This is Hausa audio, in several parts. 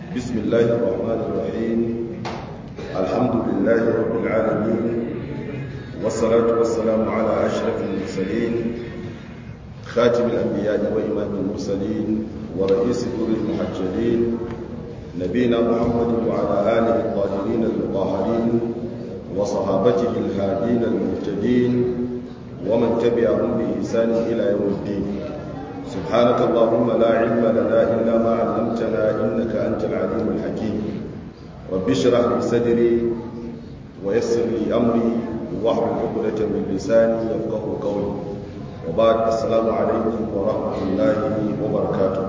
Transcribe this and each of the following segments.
بسم الله الرحمن الرحيم الحمد لله رب العالمين والصلاة والسلام على أشرف المرسلين خاتم الأنبياء وإمام المرسلين ورئيس دور المحجلين نبينا محمد وعلى آله الطاهرين المطهرين وصحابته الهادين المهتدين ومن تبعهم بإحسان إلى يوم الدين سبحانك اللهم لا علم لنا إلا ما علمتنا إنك أنت العليم الحكيم رب اشرح لي صدري ويسر لي أمري واحلل عقدة من لساني يفقه قولي وبعد السلام عليكم ورحمة الله وبركاته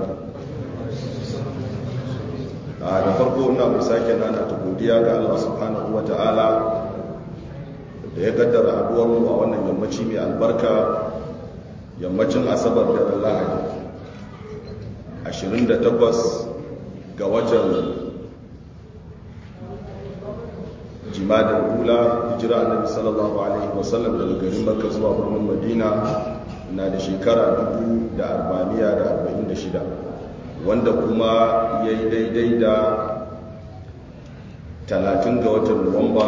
da farko ina mai sake nana ta godiya ga Allah subhanahu wa ta'ala da ya kaddara haduwar mu a wannan yammaci mai albarka yammacin asabar da lahadi 28 ga watan jimadar hula hijira annabi sallallahu alaihi wasallam daga garin makka zuwa birnin madina na da shekara 1446 wanda kuma ya yi daidai da 30 ga watan nuwamba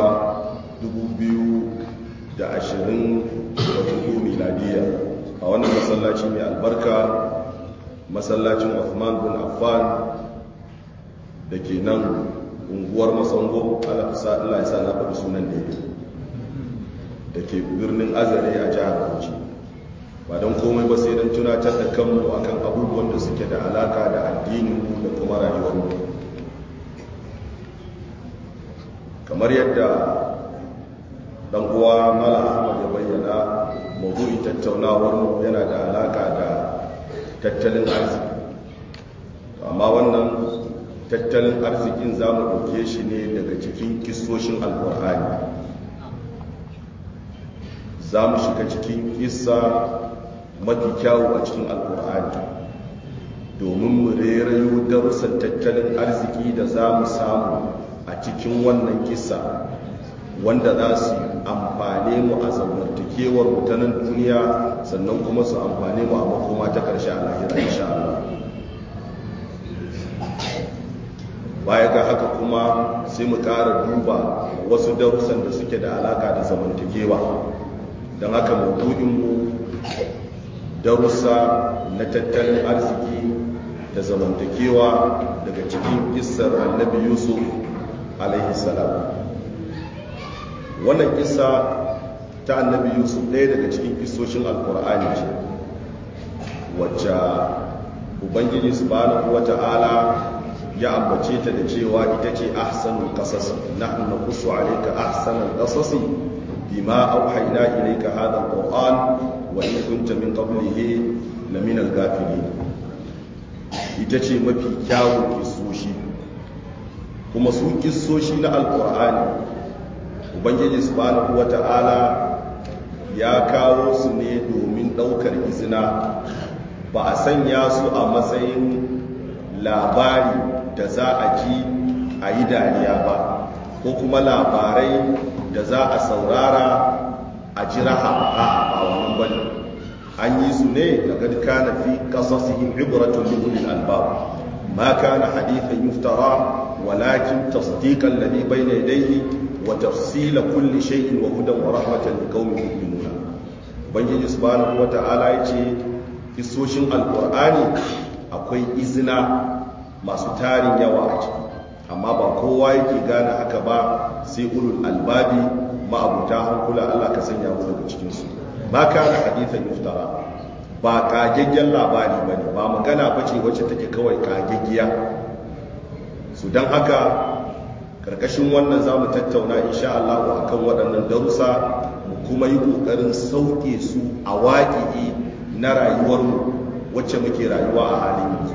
2024 miladiya a wannan masallaci mai albarka masallacin Uthman bin Affan da ke nan unguwar masango Allah ya sa na faɗi sunan daidai da ke birnin azare a jihar Bauchi ba don komai ba sai don tunatar da kanmu akan abubuwan da suke da alaka da addininmu da kuma rayuwarmu kamar yadda dan uwa mala ahmad ya bayyana mawdu'in tattaunawar mu yana da alaka da tattalin arziki amma wannan tattalin arzikin za mu ɗauke shi ne daga cikin kisoshin alkur'ani za mu shiga cikin kisa mafi kyawu a cikin alkur'ani domin mu rerayo darussan tattalin arziki da za mu samu a cikin wannan kisa wanda za su amfane mu a zamantakewar mutanen duniya sannan kuma su amfane mu a makoma ta ƙarshe a lahira insha Allah baya ga haka kuma sai mu ƙara duba wasu darussan da suke da alaka da zamantakewa don haka maudu'inmu darussa na tattalin arziki da zamantakewa daga cikin kissar annabi yusuf alaihi salam wannan kisa ta annabi yusuf ɗaya daga cikin kisoshin alkur'ani ce wacce ubangiji subhanahu wata'ala ya ambace ta da cewa ita ce ahsanul qasas nahnu naqussu alayka ahsanal qasas bima awhayna ilayka hadha alquran wa in kunta min qablihi laminal ghafilin ita ce mafi kyawun kisoshi kuma su kisoshi na alkur'ani ubangiji subhanahu wata'ala ya kawo su ne domin daukar izina ba a sanya su a matsayin labari da za a ji a yi dariya ba ko kuma labarai da za a saurara a ji raha a ba wannan bane an yi su ne da gadka na fi kasasihim ibratun lulul albab ma kana hadithan yuftara walakin tasdiqan ladhi bayna yadayhi wa tafsila kulli shay'in wa hudan wa rahmatan liqaumin yu'minuna ubangiji subhanahu wata'ala yace kisoshin alqur'ani akwai izina masu tarin yawa a ciki amma ba kowa yake gane haka ba sai ulul albabi ma'abuta hankula Allah ka sanya mu daga cikin su ba kana hadithan yuftara ba kagaggen labari bane ba magana bace wacce take kawai kagaggiya su dan haka karkashin wannan za mu tattauna insha Allah akan waɗannan darussa mu kuma yi ƙoƙarin sauke su a waƙi'i na rayuwarmu wacce muke rayuwa a halin yanzu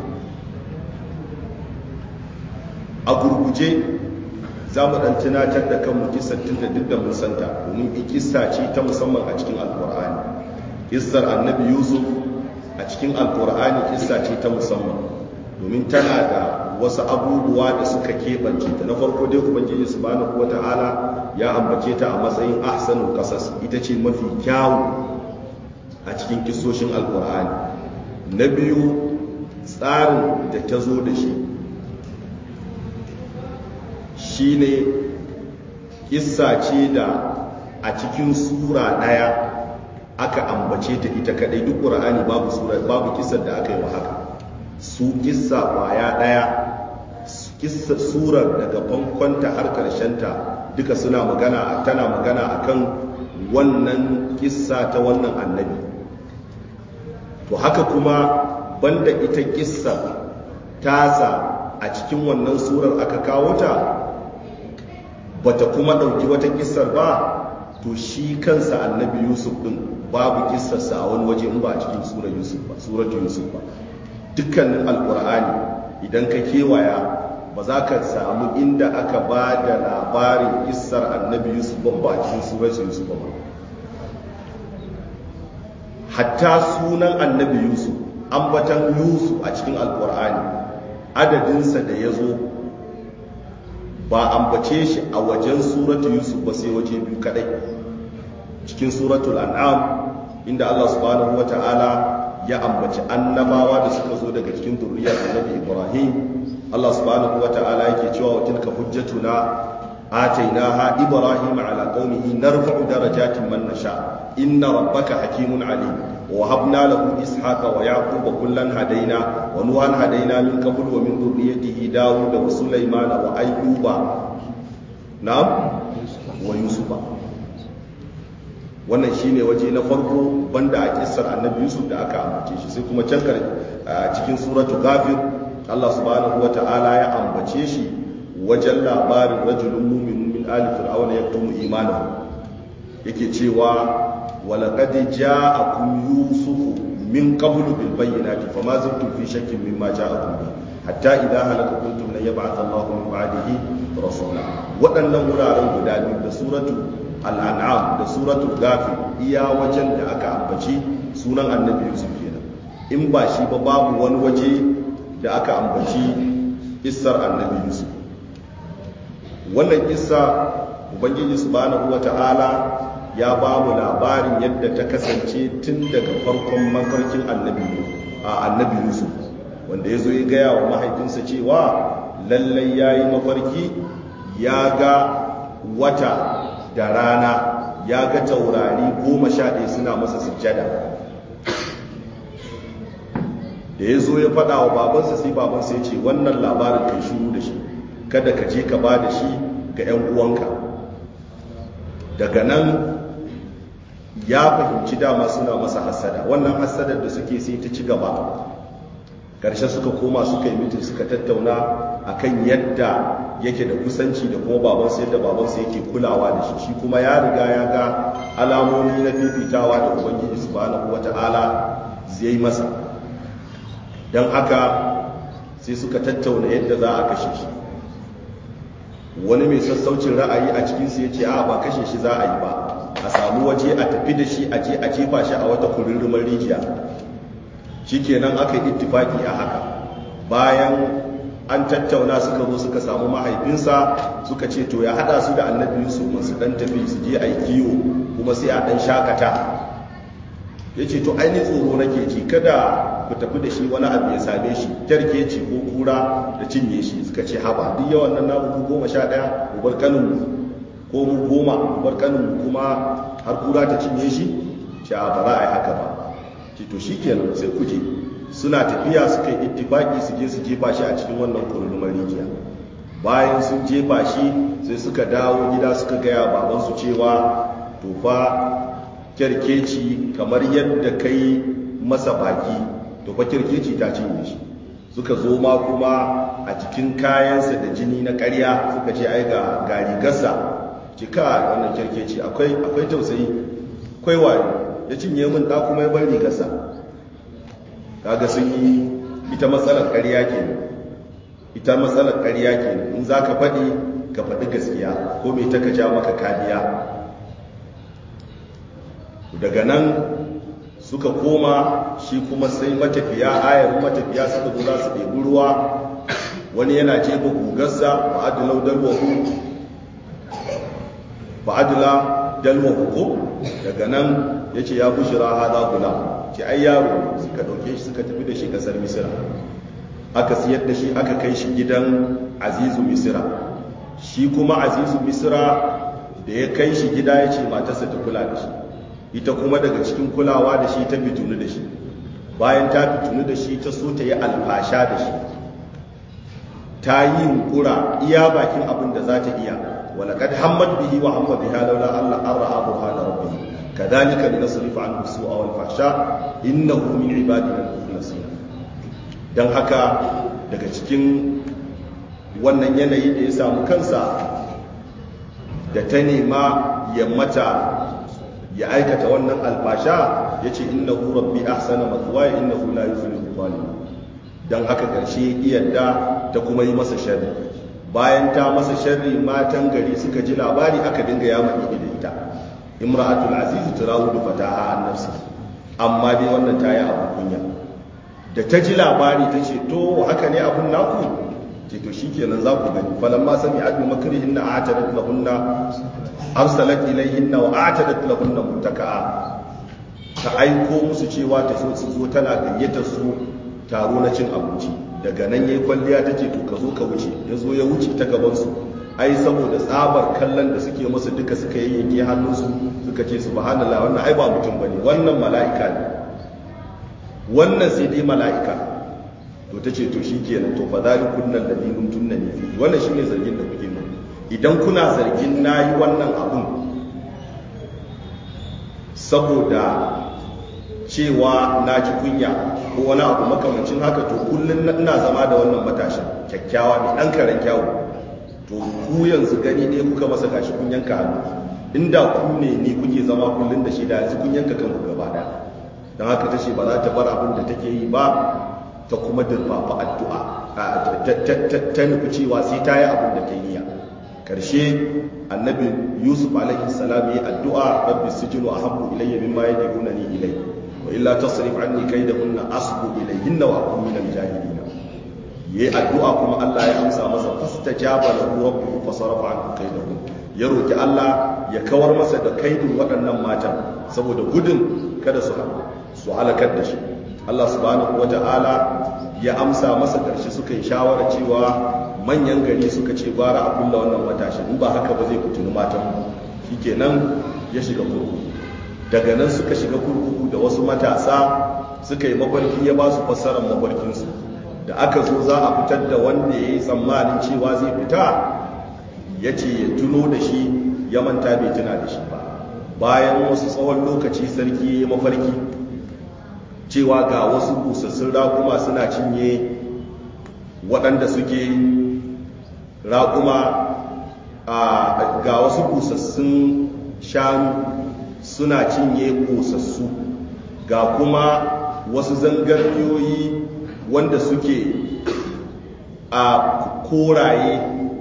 a gurguje za mu ɗan tunatar da kanmu kisar tun da duk da mun santa domin kissa ce ta musamman a cikin alkur'ani kissar annabi yusuf a cikin alkur'ani kissa ce ta musamman domin tana da wasu abubuwa da suka keɓance ta na farko dai ubangiji subhanahu wata'ala ya ambace ta a matsayin ahsanul qasas ita ce mafi kyawu a cikin kisoshin alkur'ani na biyu tsarin da ta zo da shi shine kissa ce da a cikin sura ɗaya aka ambace ta ita kadai duk ƙur'ani babu sura babu kissar da aka yi wa haka su kissa kwaya ɗaya kissa surar daga bankonta har ta duka suna magana tana magana akan wannan kissa ta wannan annabi to haka kuma banda ita kissa tasa a cikin wannan surar aka kawo ta bata kuma ɗauki wata kissar ba to shi kansa annabi yusuf ɗin babu kissarsa a wani waje in ba a cikin surar yusuf ba surar yusuf ba dukkanin alkur'ani idan ka kewaya ba za ka samu inda aka ba da labarin kissar annabi yusuf ban ba a cikin surar yusuf ba hatta sunan annabi yusuf ambatan yusuf a cikin alkur'ani adadinsa da ya zo ba ambace shi a wajen suratu yusuf ba sai waje biyu kadai cikin suratul an'am inda Allah subhanahu wata'ala ya ambaci annabawa da suka zo daga cikin zuriyar annabi Ibrahim Allah subhanahu wata'ala yake cewa wa tilka hujjatuna atainaha ibrahim ala qaumihi narfa'u darajatin man nasha inna rabbaka hakimun alim wa habna lahu ishaqa wa yaquba kullan hadaina wa nuhan hadaina min qabl wa min dhurriyyatihi daud wa sulaymana wa ayyuba na'am wa yusufa wannan shine waje na farko banda a kissar annabi yusuf da aka ambace shi sai kuma can cikin suratu ghafir Allah subhanahu wata'ala ya ambace shi wajen labarin rajulun mu'minun min ali fir'auna yaktumu imanahu yake cewa ولقد جاءكم يوسف من قبل بالبينات فما زلتم في شك مما جاءكم به حتى إذا هلك قلتم لن يبعث الله من بعده رسولا waɗannan wuraren guda biyu da suratu al'an'am da suratu gafi iya wajen da aka ambaci sunan annabi yusuf kenan in ba shi ba babu wani waje da aka ambaci isar annabi yusuf wannan isa ubangiji subhanahu wata'ala ya ba mu labarin yadda ta kasance tun daga farkon mafarkin annabi a annabi yusuf wanda ya zo ya gaya wa mahaifinsa cewa lallai ya yi mafarki ya ga wata da rana ya ga taurari goma sha ɗaya suna masa sujjada da ya zo ya faɗa wa babansa sai babansa ya ce wannan labarin kai shuru da shi kada ka je ka ba da shi ga 'yan uwanka daga nan ya fahimci dama suna masa hasada wannan hasadar da suke sai ta ci gaba ƙarshe suka koma suka yi mitin suka tattauna akan yadda yake da kusanci da kuma babansa yadda babansa yake kulawa da shi shi kuma ya riga ya ga alamomi na fifitawa da ubangiji subhanahu wata'ala zai masa don haka sai suka tattauna yadda za a kashe shi wani mai sassaucin ra'ayi a cikinsu ya ce a ba kashe shi za a yi ba a samu waje a tafi da shi a je a jefa shi a wata kurirrimar rijiya shikenan aka yi ittifaki a haka bayan an tattauna suka zo suka samu mahaifinsa suka ce to ya hada su da annabi yusuf su dan tafi su je a yi kiwo kuma sai a dan shakata ya ce to aini tsoro nake ji kada ku tafi da shi wani abu ya same shi kyarkeci ko kura da cinye shi suka ce haba duk yawan nan namu goma sha ɗaya mu bar kaninmu ko mu goma mu bar kaninmu kuma har kura ta cinye shi ce a ba za a yi haka ba ce to shi kenan sai ku je suna tafiya suka yi ittifaki su je su jefa shi a cikin wannan kurulumar rijiya bayan sun jefa shi sai suka dawo gida suka gaya babansu cewa to fa kyarkeci kamar yadda kai masa baki to fa kyarkeci ta cinye shi suka zo ma kuma a cikin kayansa da jini na ƙarya suka ce ai ga garigarsa cika wannan kyarkeci akwai akwai tausayi akwai wayo ya cinye min da kuma ya bar rigarsa kaga sun yi ita matsalar ƙarya kenan ita matsalar ƙarya kenan in za ka faɗi ka faɗi gaskiya ko mai ta ka ja maka kariya daga nan suka koma shi kuma sai matafiya ayar matafiya suka zo za su ɗebi ruwa wani yana jefa gugarsa ba'adulau dalwahu ba'adula dalwahu ko daga nan ya ce ya bushira hada gula ce ai yaro suka ɗauke shi suka tafi da shi ƙasar misira aka siyar da shi aka kai shi gidan azizu misira shi kuma azizu misra da ya kai shi gida ya ce matarsa ta kula da shi ita kuma daga cikin kulawa da shi ta fitunu da shi bayan ta fitunu da shi ta so ta yi alfasha da shi ta yi yunkura iya bakin abin da za ta iya walakad hammad bihi wa hamma biha laula Allah an ra'a burhana rabbih kadhalika linasrifa anhu su'a wal fahsha innahu min ibadina al-mukhlasin dan haka daga cikin wannan yanayi da ya samu kansa da ta nema ya mata ya aikata wannan alfasha ya ce innahu rabbi ahsana mathwaya innahu la yuflihu zalimun dan haka karshe iyadda ta kuma yi masa sharri bayan ta masa sharri matan gari suka ji labari aka dinga yama da ita imra'atul aziz turawudu fataha an nafsi amma dai wannan ta yi abu kunya da ta ji labari ta ce to haka ne abun naku ce to shikenan za ku gani falamma sami adu makrihinna a'tadat lahunna arsalat ilayhinna wa a'tadat lahunna muttaka'a ta aiko musu cewa ta so su zo tana gayyatar su taro na cin abinci daga nan yayi kwalliya tace to ka zo ka wuce ya zo ya wuce ta gaban su ai saboda tsabar kallon da suke masa duka suka yi yanke hannunsu suka ce subhanallah wannan ai ba mutum bane wannan mala'ika ne wannan sai dai mala'ika to ta ce to shi kenan to fa zalikun nan ladinun tunnani fi wannan shine zargin da kuke mun idan kuna zargin nayi wannan abun saboda cewa na ji kunya ko wani abu makamancin haka to kullun ina zama da wannan matashin kyakkyawa ne dan karen kyawu to ku yanzu gani ne kuka masa gashi kun yanka hannu inda ku ne ni kuke zama kullun da shi da yanzu kun yanka kanku gaba daya don haka ta ce ba za ta bar abin da take yi ba ta kuma dirfafa addu'a ta nufi cewa sai ta yi abin da ta yi ya ƙarshe annabi yusuf alaihi salam yi addu'a rabbi sijinu a habbu ilayya mimma ya diruna ni ilai wa illa tasrif anni kaidahunna asbu ilayhinna wa akun minal jahilina yayi addu'a kuma Allah ya amsa masa fastajaba lahu rabbuhu fasarafa anhu kaidahun ya roki Allah ya kawar masa da kaidin waɗannan matan saboda gudun kada su su halakar da shi Allah subhanahu wata'ala ya amsa masa ƙarshe suka yi shawara cewa manyan gari suka ce bara a kulla wannan matashi in ba haka ba zai fitini matan shikenan ya shiga kurkuku daga nan suka shiga kurkuku da wasu matasa suka yi mafarki ya ba su fassarar mafarkinsu da aka zo za a fitar da wanda ya yi tsammanin cewa zai fita ya ce ya tuno da shi ya manta bai tuna da shi ba bayan wasu tsawon lokaci sarki ya yi mafarki cewa ga wasu busassun raƙuma suna cinye waɗanda suke raƙuma ga wasu busassun shanu suna cinye busassu ga kuma wasu zangarniyoyi wanda suke a koraye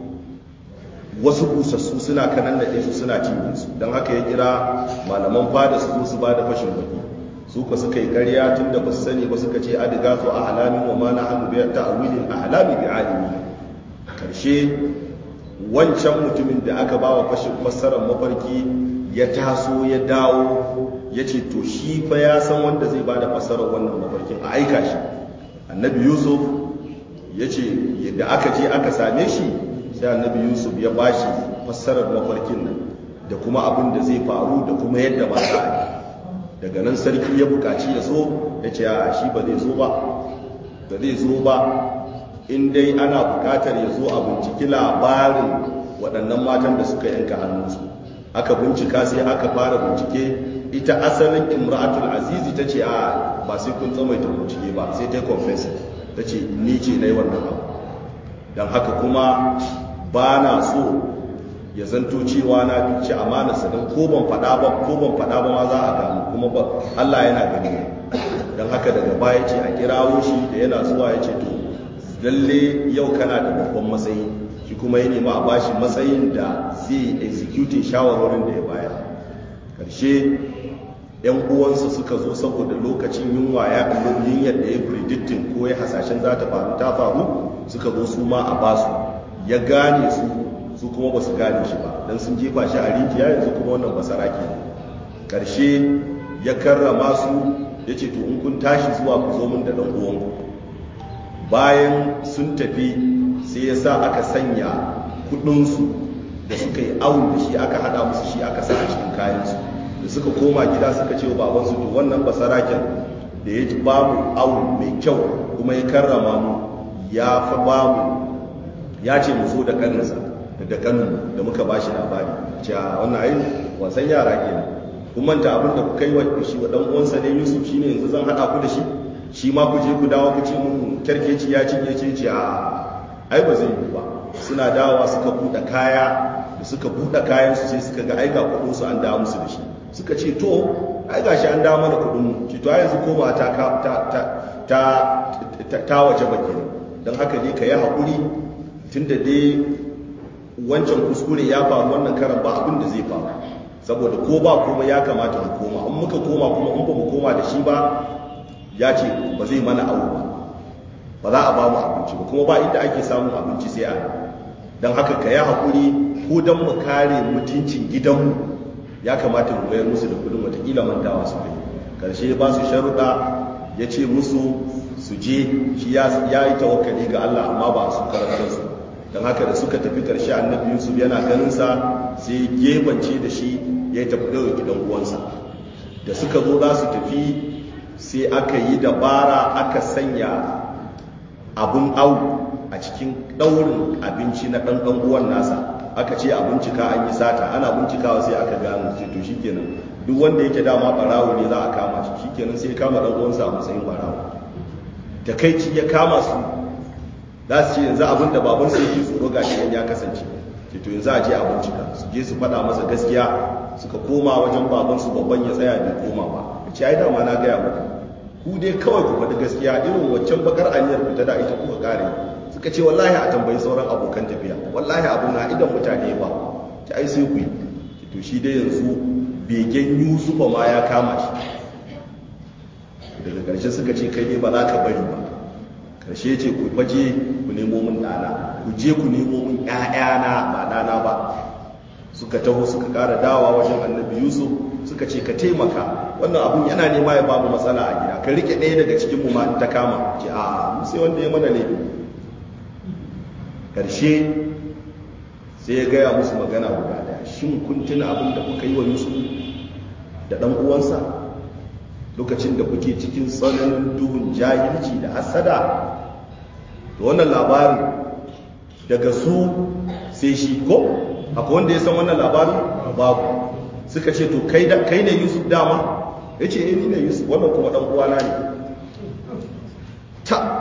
wasu busassu suna kanan da su suna cinye su don haka ya kira malaman fada su zo su ba da fashin baki su ka suka yi karya tun da ba su sani ba suka ce adiga su a halamin wa ma na hannu biyar ta awilin a halami bi alimi karshe wancan mutumin da aka ba wa fashin fassarar mafarki ya taso ya dawo ya ce to shi fa ya san wanda zai ba da fassarar wannan mafarkin a aika shi annabi yusuf ya ce da aka je aka same shi sai annabi yusuf ya ba shi fassarar mafarkin nan da kuma abin da zai faru da kuma yadda ba za a yi daga nan sarki ya bukaci ya so ya ce a shi ba zai zo ba ba zai zo ba in dai ana bukatar ya zo a binciki labarin waɗannan matan da suka yanka hannunsu aka bincika sai aka fara bincike ita asalin imra'atul azizi ta ce a ba sai kun tsamaita bincike ba sai ta confess ta ce ni ce na yi wannan abu don haka kuma ba na so ya zanto cewa na ci amanarsa don ko ban faɗa ba ko ban faɗa ba ma za a gamu kuma ba Allah yana gani don haka daga baya ce a kirawo shi da yana zuwa ya ce to lalle yau kana da babban matsayi shi kuma ya nema a bashi matsayin da zai executing shawarwarin da ya bayar karshe yan uwansa suka zo saboda lokacin yunwa ya yin yadda ya predicting ko ya hasashen za ta faru ta faru suka zo su ma a basu ya gane su su kuma ba su gane shi ba don sun jefa shi a rijiya yanzu kuma wannan basaraki ne ƙarshe ya karrama su ya ce to in kun tashi zuwa ku zo min da ɗan uwanku bayan sun tafi sai ya sa aka sanya kudinsu da suka yi awun da shi aka hada musu shi aka sa a cikin kayansu da suka koma gida suka ce wa babansu to wannan basaraken da ya ba mu awun mai kyau kuma ya karrama mu ya fa ba mu ya ce mu so da kaninsa da kanin da muka ba shi labari cewa wannan ayin wasan yara kenan kun manta abin da kuka yi wa shi wa dan uwansa ne Yusuf shine yanzu zan hada ku da shi shi ma ku je ku dawo ku ce mun kerkeci ya cinye ce ce a ai ba zai yi ba suna dawowa suka buɗe kaya da suka buɗe kayan su sai suka ga aika kuɗin su an dawo musu da shi suka ce to ai gashi an dawo mana kuɗin mu ce to ai yanzu koma ta ta ta ta ta waje ba kenan dan haka dai ka yi hakuri tunda dai wancan kuskure ya faru wannan karan ba abin da zai faru saboda ko ba kuma ya kamata mu koma in muka koma kuma in ba mu koma da shi ba ya ce ba zai mana abu ba ba za a ba mu abinci ba kuma ba inda ake samun abinci sai a don haka ka yi haƙuri ko don mu kare mutuncin gidanmu ya kamata mu bayar musu da kudin watakila mantawa su kai karshe ba su sharuɗa ya ce musu su je shi ya yi tawakkali ga Allah amma ba su karantar su don haka da suka tafi karshe annabi yusuf yana ganinsa sai gebance da shi ya tafi ɗaga gidan uwansa da suka zo za su tafi sai aka yi dabara aka sanya abun au a cikin ɗaurin abinci na ɗan ɗan uwan nasa aka ce a bincika an yi sata ana bincikawa sai aka gano ce to shikenan duk wanda yake dama barawo ne za a kama shi shikenan sai kama ɗan uwansa a matsayin barawo takaici ya kama su za su ce yanzu abin da babansu yake tsoro ga shi ya kasance ce to yanzu a je a bincika su je su faɗa masa gaskiya suka koma wajen babansu babban ya tsaya bai koma ba ya ce ai dama na gaya muku ku dai kawai ku faɗi gaskiya irin waccan bakar aniyar fita da ita kuka kare suka ce wallahi a tambayi sauran abokan tafiya wallahi abun na idan mutane ba ta ai sai ku yi to shi dai yanzu begen yusufa ma ya kama shi daga ƙarshe suka ce kai ne ba za ka bari ba ƙarshe ce ku baje ku nemo min ɗana ku je ku nemo min ƴaƴana ba ɗana ba suka taho suka ƙara dawa wajen annabi yusuf suka ce ka taimaka wannan abun yana nema ya babu matsala a gida ka rike ɗaya daga cikin mu ma ta kama ce a sai wanda ya mana laifi ƙarshe sai ya gaya musu magana guda ɗaya shin kun tuna abin da kuka yi wa yusuf da ɗan uwansa lokacin da kuke cikin tsananin duhun jahilci da hasada da wannan labarin daga su sai shi ko akwai wanda ya san wannan labarin babu suka ce to kai ne yusuf dama ya ce ni ne yusuf wannan kuma ɗan uwana ne ta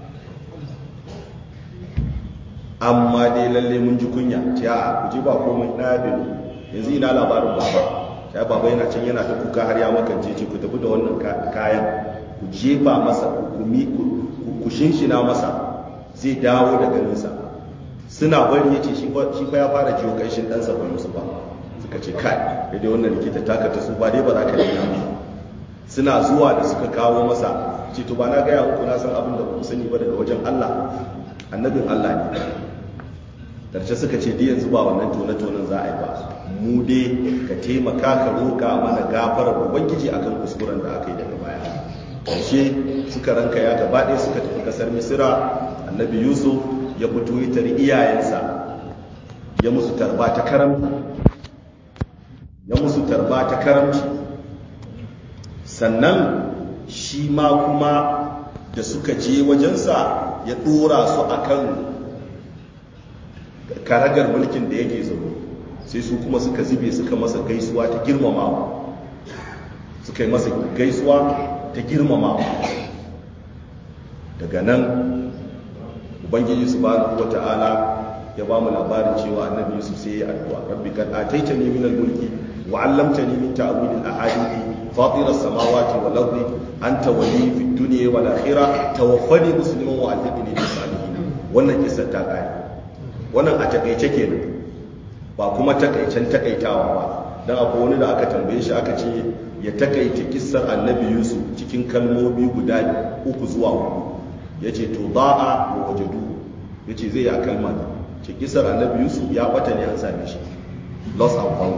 amma dai lalle mun ji kunya ce a ku je ba komai na biyu yanzu ina labarin baba sai baba yana can yana ta kuka har ya makance ce ku tafi da wannan kayan ku jefa masa ku shinshina masa zai dawo da ganinsa suna bari ya ce shi fa ya fara jiwo ƙanshin ɗansa ba musu ba suka ce kai daidai wannan likita taka ta su ba dai ba za ka nuna mu suna zuwa da suka kawo masa ce to ba na gaya muku na san abin da ba ku sani ba daga wajen Allah annabin Allah ne karshe suka ce dai yanzu ba wannan tone-tonen za a yi ba mu dai ka taimaka ka roƙa mana gafarar ubangiji akan kuskuren da aka yi daga baya karshe suka ranka ya gaba ɗaya suka tafi kasar misira annabi yusuf ya fito ya tari iyayensa ya musu tarba ta karamci ya musu tarba ta karamci sannan shi ma kuma da suka je wajensa ya ɗora su akan karagar mulkin da yake zaune sai su kuma suka zube suka masa gaisuwa ta girmamawa suka yi masa gaisuwa ta girmamawa daga nan ubangiji subhanahu wata'ala ya ba mu labarin cewa annabi yusuf sai ya addu'a rabbi kad ataitani min al-mulki wa 'allamtani min ta'wil al-ahadith fatir as-samawati wal ardi anta wali fi dunya wal akhirah tawaffani musliman wa alhiqni bis salihin wannan kissa ta kai wannan a takaice kenan ba kuma takaicen takaitawa ba dan akwai wani da aka tambaye shi aka ce ya takaita kissar annabi yusuf cikin kalmomi guda uku zuwa hudu yace to da'a wa wajadu yace zai ya kalma ce kissar annabi yusuf ya bata ne an same shi lost and found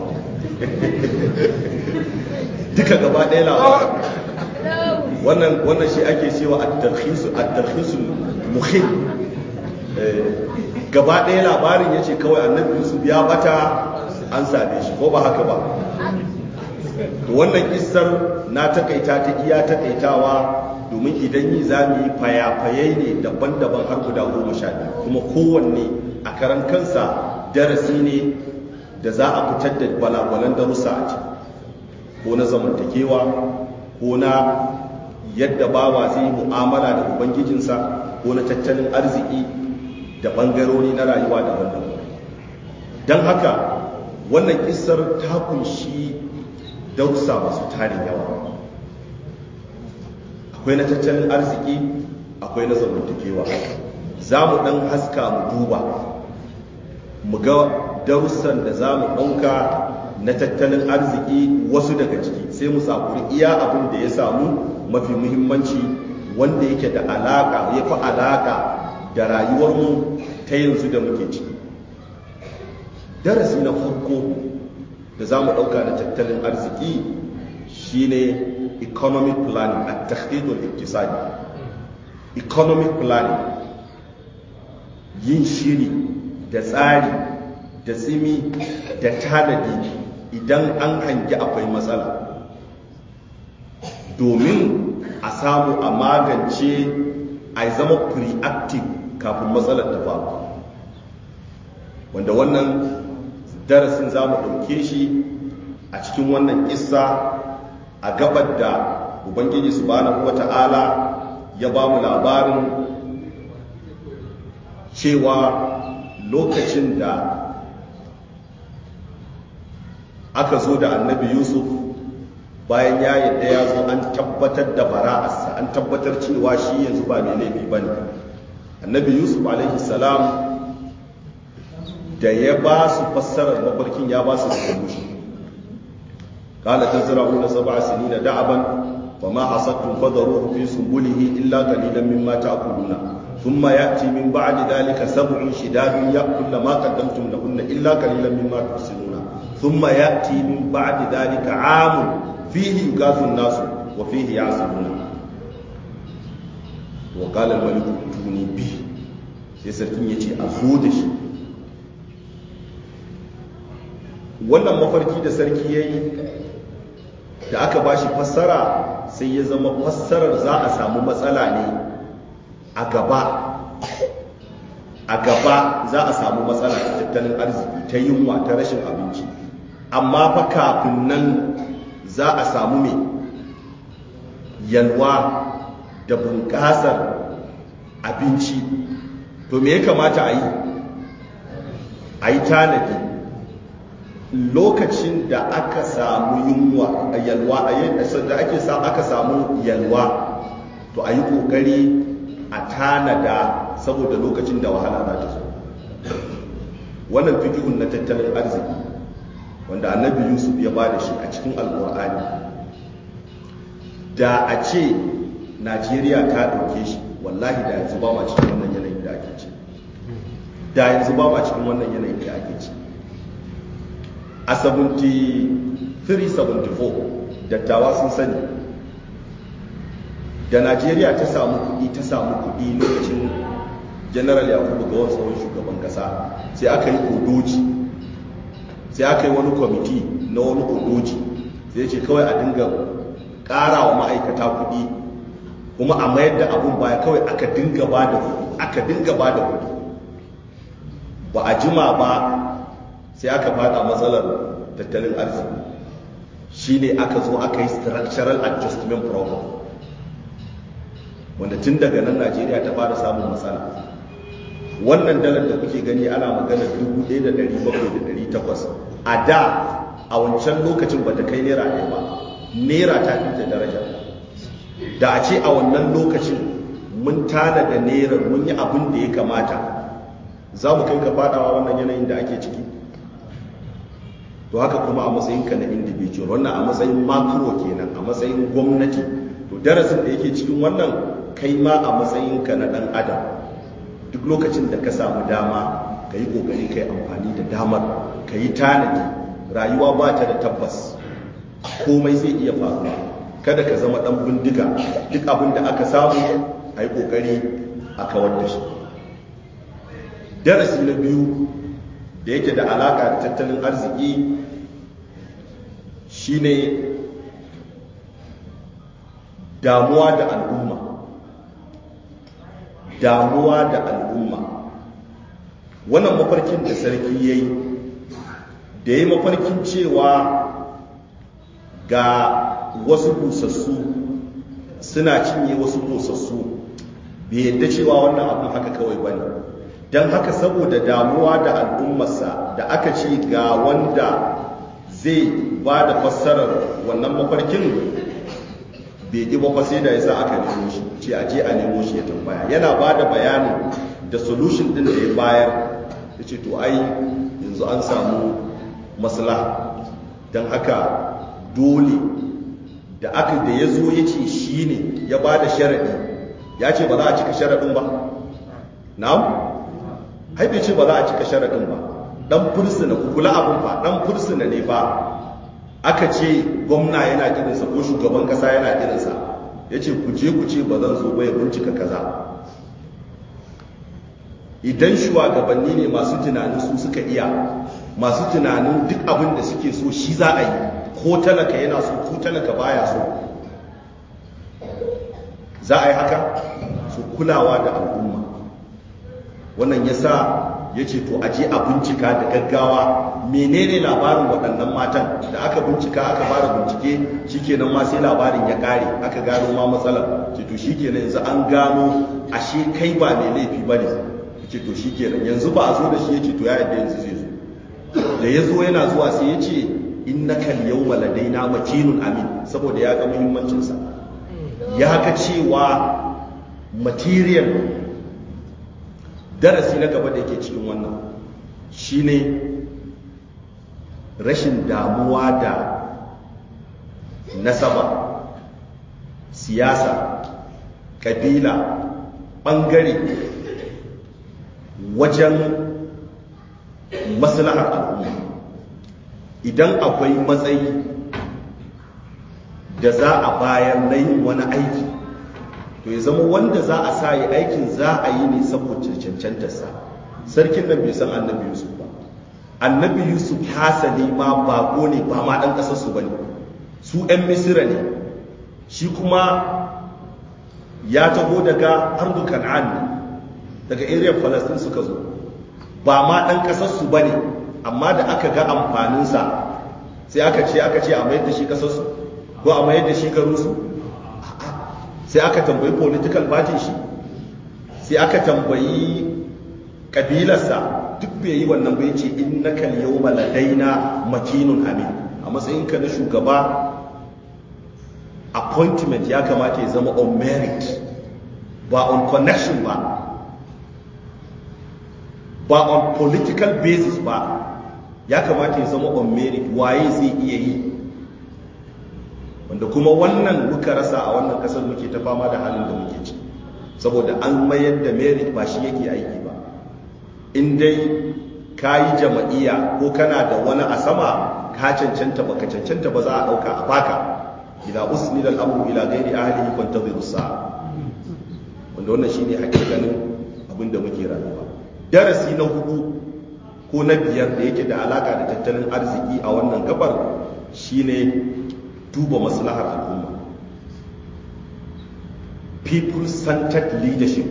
duka gaba ɗaya labarin wannan wannan shi ake cewa at-tarkhisu at-tarkhisul muhim gaba ɗaya labarin ya ce kawai annabi yusuf ya bata an same shi ko ba haka ba wannan kissar na takaita ta iya takaitawa domin idan yi za mu yi fayafayai ne daban-daban har guda goma sha biyu kuma kowanne a karan kansa darasi ne da za a fitar da balagwalan darussa a ciki ko na zamantakewa ko na yadda bawa zai yi mu'amala da ubangijinsa ko na tattalin arziki da ɓangarori na rayuwa daban-daban don haka wannan kisar ta kunshi darussa masu tarin yawa akwai na tattalin arziki akwai na zamantakewa za mu ɗan haska mu duba mu ga darussan da za mu ɗauka na tattalin arziki wasu daga ciki sai mu sakuri iya abin da ya samu mafi muhimmanci wanda yake da alaka ya fi alaka da rayuwarmu ta yanzu da muke ciki darasi na farko da za mu ɗauka na tattalin arziki shine economic planning a tahdidul iktisadi economic planning yin shiri da tsari da tsimi da tanadi idan an hangi akwai matsala domin a samu a magance a zama preactive kafin matsalar ta faru wanda wannan darasin za mu ɗauke shi a cikin wannan kissa a gabar da ubangiji subhanahu wata'ala ya ba mu labarin cewa lokacin da aka zo da annabi yusuf bayan ya yadda ya zo an tabbatar da bara'arsa an tabbatar cewa shi yanzu ba mai laifi ba ne annabi yusuf alaihi salam da ya ba su fassarar mafarkin ya ba su da mushi kala ta zira una saba sinina da'aban wa ma hasattun fadaruhu fi sumbulihi illa qalilan mimma ta'kuluna thumma ya'ti min ba'di dhalika sab'un shidadun ya'kulna ma qaddamtum lahunna illa qalilan mimma tuhsinuna thumma ya'ti min ba'di dhalika 'amun fihi yugathu an-nasu wa fihi ya'suluna wa qala al-maliku tuni bi sai sarkin yace a zo da shi wannan mafarki da sarki yayi da aka bashi fassara sai ya zama fassarar za a samu matsala ne a gaba a gaba za a samu matsala ta tattalin arziki ta yunwa ta rashin abinci amma fa kafin nan za a samu mai yalwa da bunƙasar abinci to me ya kamata a yi a yi tanadi lokacin da aka samu yunwa a yalwa da ake sa aka samu yalwa to a yi ƙoƙari a tanada saboda lokacin da wahala za ta zo wannan fikihun na tattalin arziki wanda annabi yusuf ya ba da shi a cikin alkur'ani da a ce najeriya ta ɗauke shi wallahi da yanzu ba ma cikin wannan yanayin da ake ci da yanzu ba ma cikin wannan yanayin da ake ci a 73-74 dattawa sun sani da najeriya ta samu kuɗi ta samu kuɗi lokacin general yakubu ga wani tsohon shugaban kasa sai aka yi kodoji sai aka yi wani kwamiti na wani kodoji sai ce kawai a dinga ƙara wa ma'aikata kuɗi kuma a mayar da abun baya kawai aka dinga ba da kuɗi aka dinga ba da kuɗi ba a jima ba sai aka fada matsalar tattalin arziki shine aka zo aka yi structural adjustment program wanda tun daga nan najeriya ta fara samun matsala wannan dalar da kuke gani ana magana 1,700 a da a wancan lokacin ba ta kai naira ɗaya ba naira ta fi ta daraja da a ce a wannan lokacin mun tana da naira mun yi abin da ya kamata za mu kai ka fadawa wannan yanayin da ake ciki to haka kuma a matsayinka na individual wannan a matsayin makro kenan a matsayin gwamnati to darasin da yake cikin wannan kai ma a matsayinka na ɗan adam duk lokacin da ka samu dama ka yi ƙoƙari ka yi amfani da damar ka yi tanadi rayuwa ba ta da tabbas komai zai iya faruwa kada ka zama ɗan bindiga duk abin da aka samu a yi ƙoƙari a kawar da shi darasi na biyu da yake da alaka da tattalin arziki shine damuwa da al'umma damuwa da al'umma wannan mafarkin da sarki ya yi da ya yi mafarkin cewa ga wasu busassu suna cinye wasu busassu bai yadda cewa wannan abin haka kawai ba ne don haka saboda damuwa da al'ummarsa da aka ce ga wanda zai ba da fassarar wannan mafarkin bai ƙi ba sai da ya sa aka nemo shi ce a je a nemo shi ya tambaya yana ba da bayanin da solution din da ya bayar ya ce to ai yanzu an samu maslaha don haka dole da aka da ya zo ya ce shi ne ya ba da sharaɗi ya ce ba za a cika sharaɗin ba na'am haife ce ba za a cika sharaɗin ba ɗan fursuna kula abin ba ɗan fursuna ne ba aka ce gwamna yana kirinsa ko shugaban ƙasa yana kirinsa ya ce ku je ku ce ba zan zo ba ya bincika kaza idan shugabanni ne masu tunanin su suka iya masu tunanin duk abin da suke so shi za a yi ko talaka yana so ko talaka baya so za a yi haka su kulawa da al'umma wannan ya sa ya ce to aje a bincika da gaggawa menene labarin waɗannan matan da aka bincika aka fara bincike shikenan ma sai labarin ya ƙare aka gano ma matsalar ce to shikenan yanzu an gano ashe kai ba mai laifi ba ne ce to shikenan yanzu ba a zo da shi ya ce to ya yadda yanzu zai zo da ya zo yana zuwa sai ya ce innaka al-yawma ladaina makinun amin saboda ya ga muhimmancinsa ya ga cewa material darasi na gaba da yake cikin wannan shine rashin damuwa da nasaba siyasa kabila bangare wajen maslahar al'umma idan akwai matsayi da za a bayar na yin wani aiki to ya zama wanda za a sa yi aikin za a yi ne saboda cancantarsa sarkin nan bai san annabi yusuf ba annabi yusuf hasali ma bako ne ba ma ɗan ƙasarsu ba ne su 'yan misira ne shi kuma ya taho daga ardu kan'an ne daga area falastin suka zo ba ma ɗan ƙasarsu ba ne amma da aka ga amfaninsa sai aka ce aka ce a mayar da shi ƙasarsu ko a mayar da shi garinsu sai aka tambayi political party shi sai aka tambayi kabilarsa duk bai yi wannan bai ce innaka al-yawma ladaina makinun amin a matsayinka na shugaba appointment ya kamata ya zama on merit ba on connection ba ba on political basis ba ya kamata ya zama on merit waye zai iya yi wanda kuma wannan muka rasa a wannan kasar muke ta fama da halin da muke ci saboda an mayar da merit ba shi yake aiki ba in dai ka yi jama'iya ko kana da wani a sama ka cancanta ba ka cancanta ba za a ɗauka a baka ila usni da al'amuru ila gairi ahlihi kwantaziru sa'a wanda wannan shine hakikanin abin da muke rayuwa darasi na hudu ko na biyar da yake da alaka da tattalin arziki a wannan gabar shine duba maslahar al'umma people-centered leadership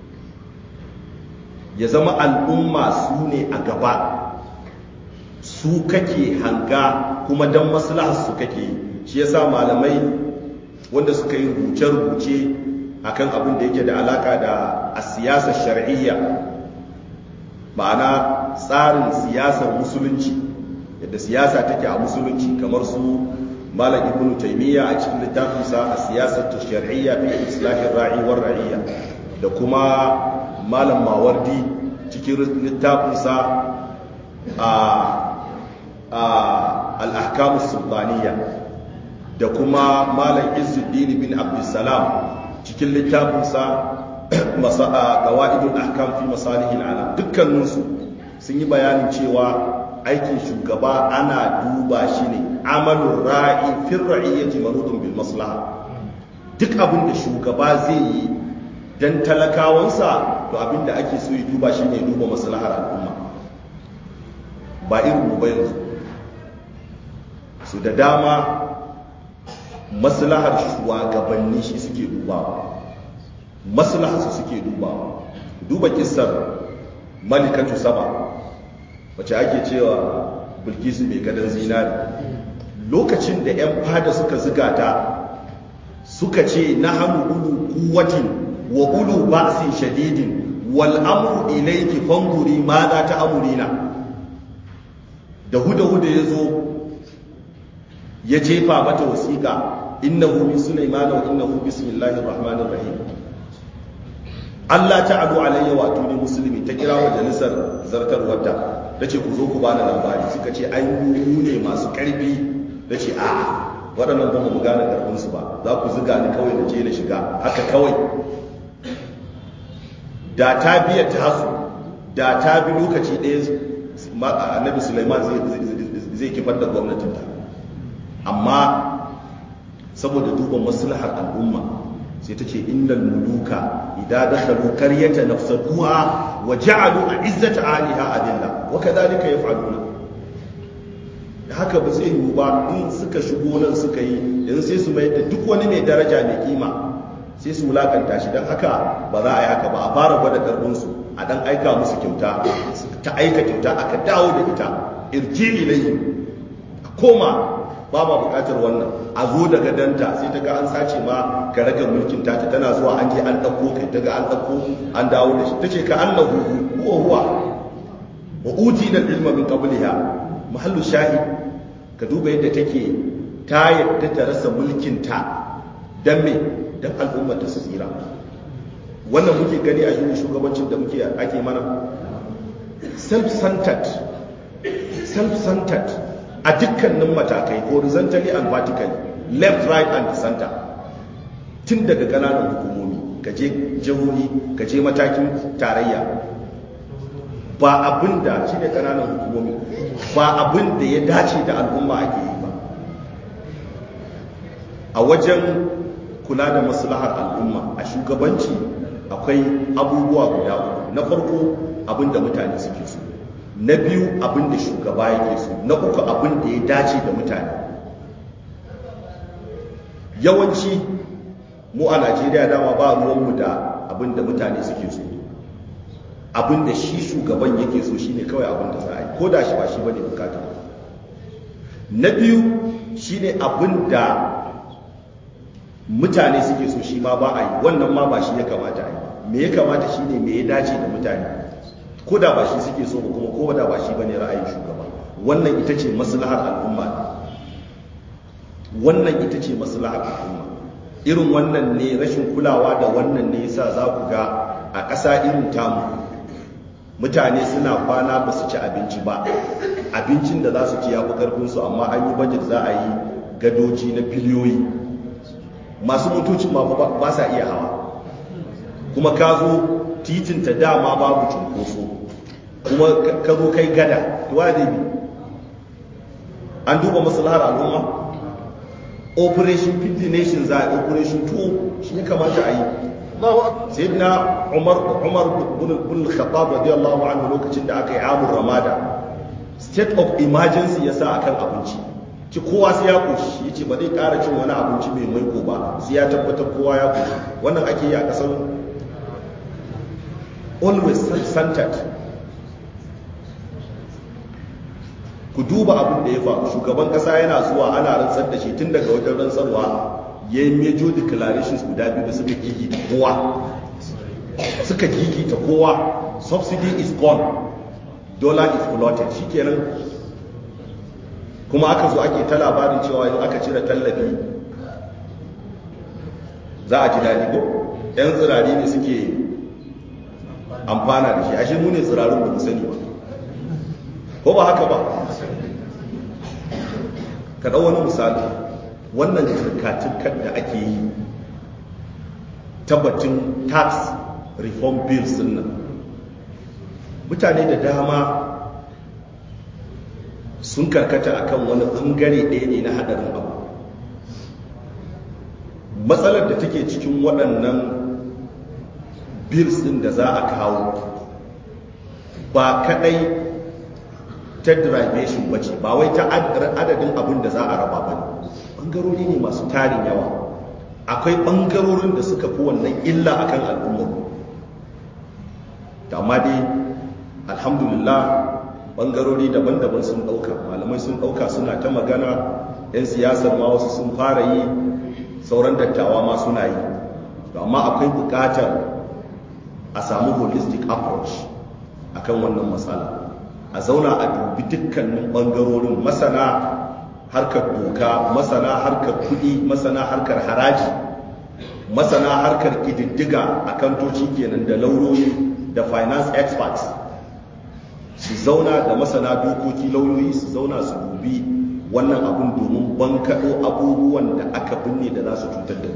ya zama al'umma su ne a gaba su kake hanga kuma don maslahar su kake shi yasa malamai wanda suka yi rubuce-rubuce akan abin da yake da alaka da a siyasar shar'iyya ma'ana tsarin siyasar musulunci yadda siyasa take a musulunci kamar su malam ibnu taymiya a cikin littafinsa a siyasar shar'iyya fi islahin ra'i war ra'iyya da kuma malam mawardi cikin littafinsa a al-ahkamus sultaniya da kuma malam izzuddin bin abdussalam cikin littafinsa qawaidul ahkam fi masalihil alam dukkaninsu sun yi bayanin cewa aikin shugaba ana duba shi ne amalin ra'i fin ra'iyyati marudun bil maslaha duk abin da shugaba zai yi dan talakawansa to abinda ake so ya duba shine duba maslahar al'umma ba irin mu ba yanzu su da dama maslahar shugabanni shi suke dubawa maslahar su suke dubawa duba kissar malikatu saba wacce ake cewa bilkisu mai gadon zinari lokacin da 'yan fada suka ziga ta suka ce na hannu ulu kuwatin wa ulu ba'sin shadidin wal amru ilayki fanguri ma za ta amurina da huda-huda ya zo ya jefa mata wasiƙa innahu min sulaimana wa innahu bismillahir rahmanir rahim Allah ta'alu alayya wa tuni musulmi ta kira wa jalisar zartarwarta tace ku zo ku bani labari suka ce ai mu ne masu karfi tace a waɗannan ba mu gane karfin su ba za ku zuga ni kawai na je na shiga haka kawai da ta biya tasu da ta bi lokaci ɗaya annabi Sulaiman zai kifar da gwamnatinta amma saboda duba maslahar al'umma sai ta ce innal muluka idan dakhalu qaryatan nafsaduha wa ja'alu a'izzata aliha adilla wa kadhalika yaf'aluna haka ba zai yiwu ba in suka shigo nan suka yi yanzu sai su mai da duk wani mai daraja mai kima sai su wulakanta shi don haka ba za a yi haka ba a fara gwada karfinsu a dan aika musu kyauta ta aika kyauta aka dawo da ita irji ilayhi koma ba ma bukatar wannan a zo daga danta sai ta ga an sace ma ka rage mulkin ta tana zuwa an je an dauko kai ta ga an dauko an dawo da shi tace ka annahu huwa huwa wa utina ilma min qabliha mahallu shahid ka duba yadda take ta yadda ta rasa mulkin ta dan me dan al'umma ta su tsira wannan muke gani a yin shugabancin da muke ake mana self-centered self-centered a dukkanin matakai horizontally and vertically left right and center tun daga kananan hukumomi kaje jihohi kaje matakin tarayya ba abin da shi ne kananan hukumomi ba abin da ya dace da al'umma ake yi ba a wajen kula da maslahar al'umma a shugabanci akwai abubuwa guda uku na farko abin da mutane suke so na biyu abin da shugaba yake so na uku abin da ya dace da mutane yawanci mu a najeriya dama ba ruwanmu da abin da mutane suke so abin da shi shugaban yake so shine kawai abin da za a yi ko da shi ba shi bane bukata na biyu shine abin da mutane suke so shi ma ba a yi wannan ma ba shi ya kamata a yi me ya kamata shine me ya dace da mutane ko da ba shi suke so ba kuma ko da ba shi bane ra'ayin shugaba wannan ita ce maslahar al'umma wannan ita ce maslahar al'umma irin wannan ne rashin kulawa da wannan ne yasa za ku ga a ƙasa irin tamu mutane suna kwana ba su ci abinci ba abincin da za su ci ya fi ƙarfinsu amma an yi bajet za a yi gadoji na biliyoyi masu motocin ma ba sa iya hawa kuma ka zo titinta dama babu cunkoso kuma ka zo kai gada tuwa da bi an duba maslahar al'umma operation 50 nation za a operation 2 shi ya kamata a yi sai na umar umar bin khattab radiyallahu anhu lokacin da aka yi amur ramada state of emergency ya sa akan abinci ci kowa sai ya koshi ya ce ba zai kara cin wani abinci mai maiko ba sai ya tabbatar kowa ya koshi wannan ake yi a kasar always self-centered ku duba abin da ya faru shugaban kasa yana zuwa ana rantsar da shi tun daga wajen rantsarwa ya yi major declarations guda biyu da suka gigita kowa suka gigita kowa subsidy is gone dollar is floated shikenan kuma aka zo ake ta labarin cewa in aka cire tallafi za a ji daɗi ko 'yan tsirari ne suke amfana da shi ashe mu ne tsirarin ba mu sani ba ko ba haka ba ka ɗau wani misali wannan turka-turkar da ake yi tabbatin tax reform bills din nan mutane da dama sun karkata akan wani ɓangare ɗaya ne na haɗarin abu matsalar da take cikin waɗannan bills din da za a kawo ba kadai ta derivation ba ce ba wai ta adadin abin da za a raba ba ne ɓangarori ne masu tarin yawa akwai ɓangarorin da suka fi wannan illa akan al'ummar da amma dai alhamdulillah ɓangarori daban-daban sun ɗauka malamai sun ɗauka suna ta magana 'yan siyasar ma wasu sun fara yi sauran dattawa ma suna yi amma akwai buƙatar a samu holistic approach akan wannan matsala a zauna a dubi dukkanin ɓangarorin masana harkar doka masana harkar kuɗi masana harkar haraji masana harkar ƙididdiga a kantoci kenan da lauyoyi da finance experts su zauna da masana dokoki lauyoyi su zauna su dubi wannan abin domin bankaɗo abubuwan da aka binne da za su cutar da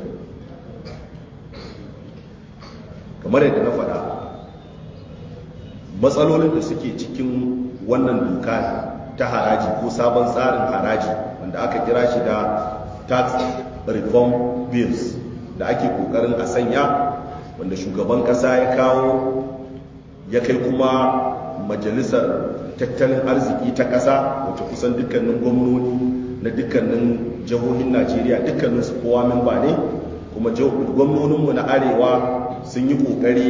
kamar yadda na faɗa matsalolin da suke cikin wannan doka ta haraji ko sabon tsarin haraji wanda aka kira shi da tax reform bills da ake kokarin a sanya wanda shugaban kasa ya kawo ya kai kuma majalisar tattalin arziki ta kasa wacce kusan dukkanin gwamnoni na dukkanin jihohin najeriya dukkanin su kowa memba ne kuma gwamnoninmu na arewa sun yi kokari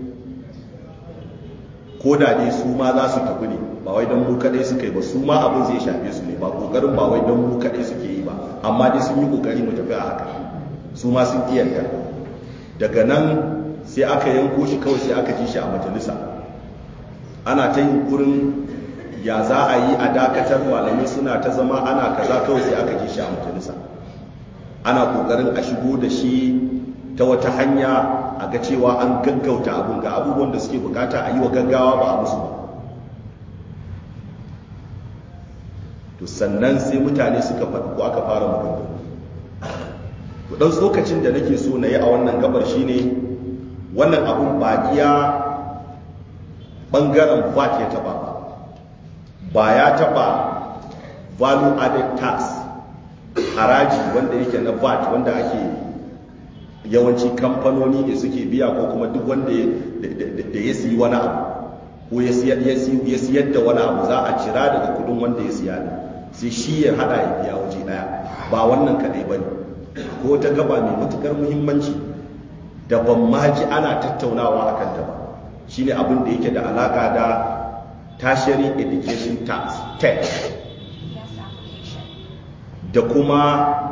ko da dai su ma za su tafi ne ba wai don mu kadai suka yi ba su ma abin zai shafe su ne ba kokarin ba wai don mu kadai suke yi ba amma dai sun yi kokari mu tafi a haka su ma sun iyanta daga nan sai aka yanko shi kawai sai aka ji shi a majalisa ana ta yin kurin ya za a yi a dakatar malamai suna ta zama ana kaza kawai sai aka ji shi a majalisa ana kokarin a shigo da shi ta wata hanya a ga cewa an gaggauta abin ga abubuwan da suke bukata a yi wa gaggawa ba a musu ba to sannan sai mutane suka faɗi ko aka fara maganganu ɗan tsokacin da nake so na yi a wannan gabar shine wannan abun ba iya ɓangaren vat ya taɓa ba ya taɓa value added tax haraji wanda yake na vat wanda ake yawanci kamfanoni ne suke biya ko kuma duk wanda da ya siyi wani abu ko ya siyar da wani abu za a cira daga kudin wanda ya siya ne sai shi ya hada ya biya waje daya ba wannan kadai bane ko ta gaba mai matukar muhimmanci da ban ma ji ana tattaunawa a kanta ba shine abin da yake da alaka da tertiary education tax tax da kuma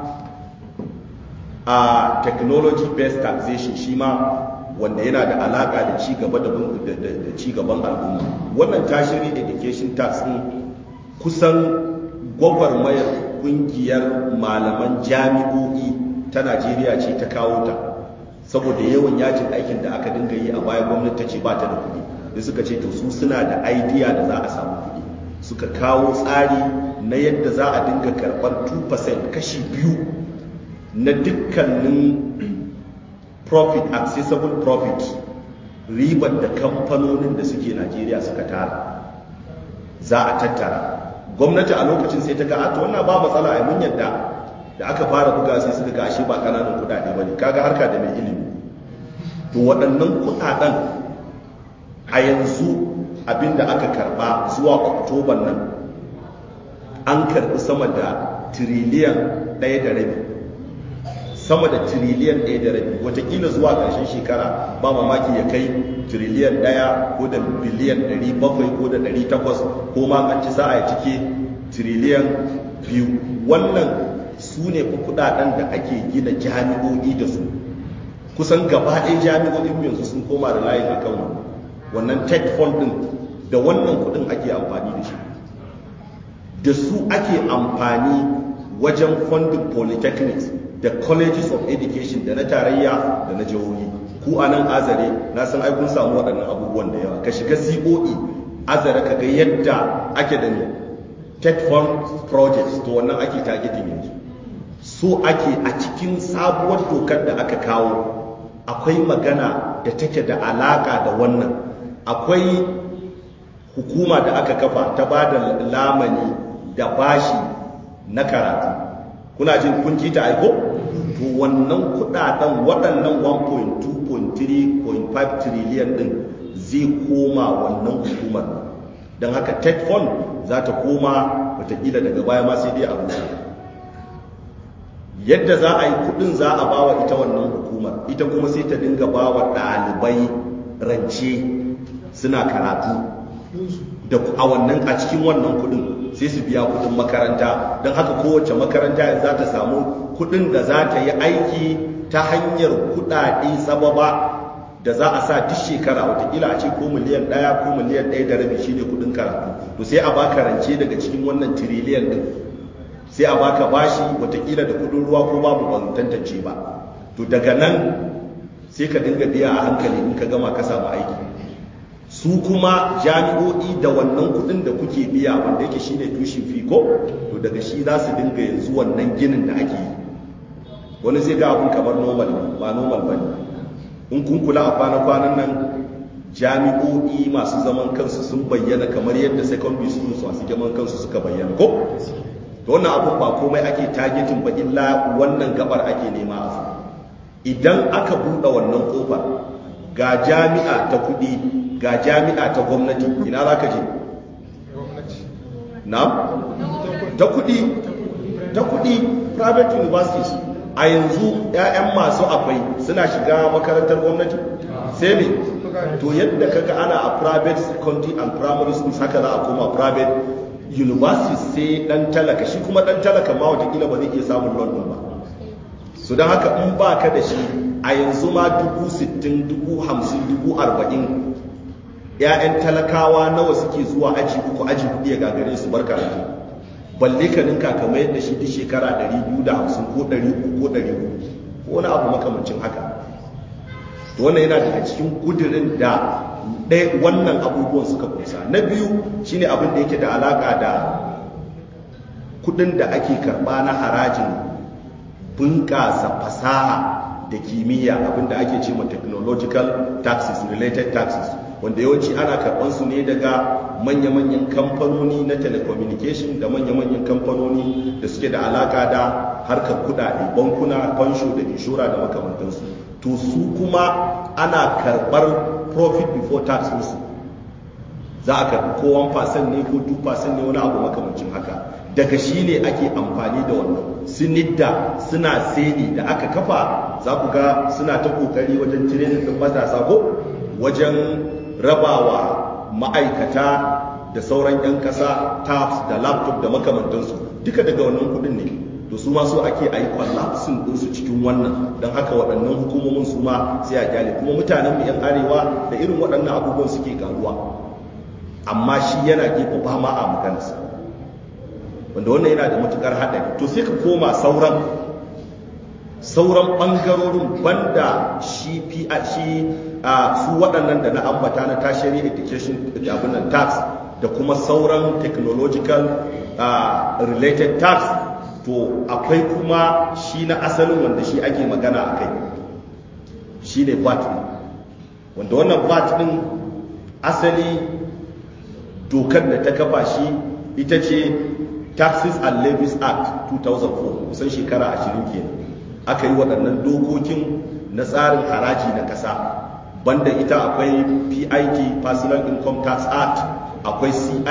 a technology based taxation shi ma wanda yana da alaka da cigaba da cigaban al'umma wannan tertiary education tax din kusan gwagwarmayar kungiyar malaman jami'o'i ta najeriya ce ta kawo ta saboda yawan yajin aikin da aka dinga yi a baya gwamnati ta ce ba ta da kuɗi da suka ce to su suna da idea da za a samu kuɗi suka kawo tsari na yadda za a dinga karɓar 2% kashi biyu na dukkanin profit accessible profit ribar da kamfanonin da suke najeriya suka tara za a tattara gwamnati a lokacin sai ta ga a to wannan ba matsala a mun yadda da aka fara buga sai suka ga ashe ba kananan kudade bane kaga harka da mai ilimi to waɗannan kudaden a yanzu abinda aka karba zuwa oktoban nan an karbi sama da tiriliyan ɗaya da rabi sama da tiriliyan ɗaya da rabi watakila zuwa ƙarshen shekara ba mamaki ya kai tiriliyan ɗaya ko da biliyan ɗari bakwai ko da ɗari takwas ko ma an ci sa'a ya cike tiriliyan biyu wannan su ne fa kuɗaɗen da ake gina jami'o'i da su kusan gaba ɗaya jami'o'in yanzu sun koma da layin akan wannan wannan tech fund ɗin da wannan kuɗin ake amfani da shi da su ake amfani wajen funding polytechnics da colleges of education da na tarayya da na jihohi ku a nan azare na san ai kun samu waɗannan abubuwan da yawa ka shiga coe azare ka ga yadda ake da ne tech fund projects to wannan ake targeting yanzu so ake a cikin sabuwar dokar da aka kawo akwai magana da take da alaka da wannan akwai hukuma da aka kafa ta ba da lamani da bashi na karatu kuna jin kun ji ta aiko to wannan kudaden waɗannan 1.2.3.4 1.5 trillion din zai koma wannan hukumar don haka tech fund za ta koma watakila daga baya ma sai dai a rusa yadda za a yi kudin za a bawa ita wannan hukumar ita kuma sai ta dinga bawa ɗalibai rance suna karatu da a wannan a cikin wannan kudin sai su biya kudin makaranta don haka kowace makaranta yanzu za ta samu kudin da za ta yi aiki ta hanyar kudade sababa da za a sa duk shekara watakila a ce ko miliyan ɗaya ko miliyan ɗaya da rabi shine kudin karatu to sai a baka rance daga cikin wannan tiriliyan din sai a baka bashi watakila da kudin ruwa ko babu ban tantance ba to daga nan sai ka dinga biya a hankali in ka gama ka samu aiki su kuma jami'o'i da wannan kudin da kuke biya wanda yake shine tushen fiko to daga shi za su dinga yanzu wannan ginin da ake yi wani zai ga abun kamar normal ba normal ba ne in kun kula a kwana-kwanan nan jami'o'i masu zaman kansu sun bayyana kamar yadda secondary schools masu zaman kansu suka bayyana ko to wannan abun ba komai ake targeting ba illa wannan gabar ake nema a idan aka buɗe wannan kofar ga jami'a ta kuɗi ga jami'a ta gwamnati ina za ka je na ta kuɗi ta kuɗi private universities a yanzu 'ya'yan masu akwai suna shiga makarantar gwamnati sai ne to yadda kaga ana a private secondary and primary schools haka za a koma private universities sai dan talaka shi kuma dan talaka ma watakila ba zai iya samun london ba su don haka in ba ka da shi a yanzu ma dubu sittin dubu hamsin dubu arba'in ‘ya'yan talakawa nawa suke zuwa aji uku aji hudu ya gagare su bar karatu balle ka ninka kamar yadda shi duk shekara 250 ko 300 ko 400 ko wani abu makamancin haka to wannan yana daga cikin kudirin da ɗaya wannan abubuwan suka kusa na biyu shine abin da yake da alaka da kudin da ake karba na harajin bunƙasa fasaha da kimiyya abin da ake ce ma technological taxes related taxes wanda yawanci ana karɓar su ne daga manya-manyan kamfanoni na telecommunication da manya-manyan kamfanoni da suke da alaka da harkar kudade bankuna fansho da inshora da makamantansu to su kuma ana karɓar profit before tax musu za a karɓi ko 1% ne ko 2% ne wani abu makamancin haka daga shi ne ake amfani da wannan sinidda suna seni da aka kafa za ku ga suna ta kokari wajen tirenin ɗin matasa ko wajen rabawa ma'aikata da sauran 'yan ƙasa tabs da laptop da makamantansu duka daga wannan kudin ne to su ma so ake a yi kwallafsin ɗinsu cikin wannan don haka waɗannan hukumomin su ma sai a gyale kuma mutanen mu 'yan arewa da irin waɗannan abubuwan suke karuwa amma shi yana gefe ba ma a maganarsa wanda wannan yana da matukar haɗari to sai ka koma sauran sauran ɓangarorin banda shi shi su waɗannan da na ambata na tertiary education abin nan tax da kuma sauran technological related tax to akwai kuma shi na asalin wanda shi ake magana a kai shi ne VAT wanda wannan VAT ɗin asali dokar da ta kafa shi ita ce taxes and levies act 2004 kusan shekara 20 kenan aka yi waɗannan dokokin na tsarin haraji na ƙasa banda ita akwai pit personal income tax act akwai cit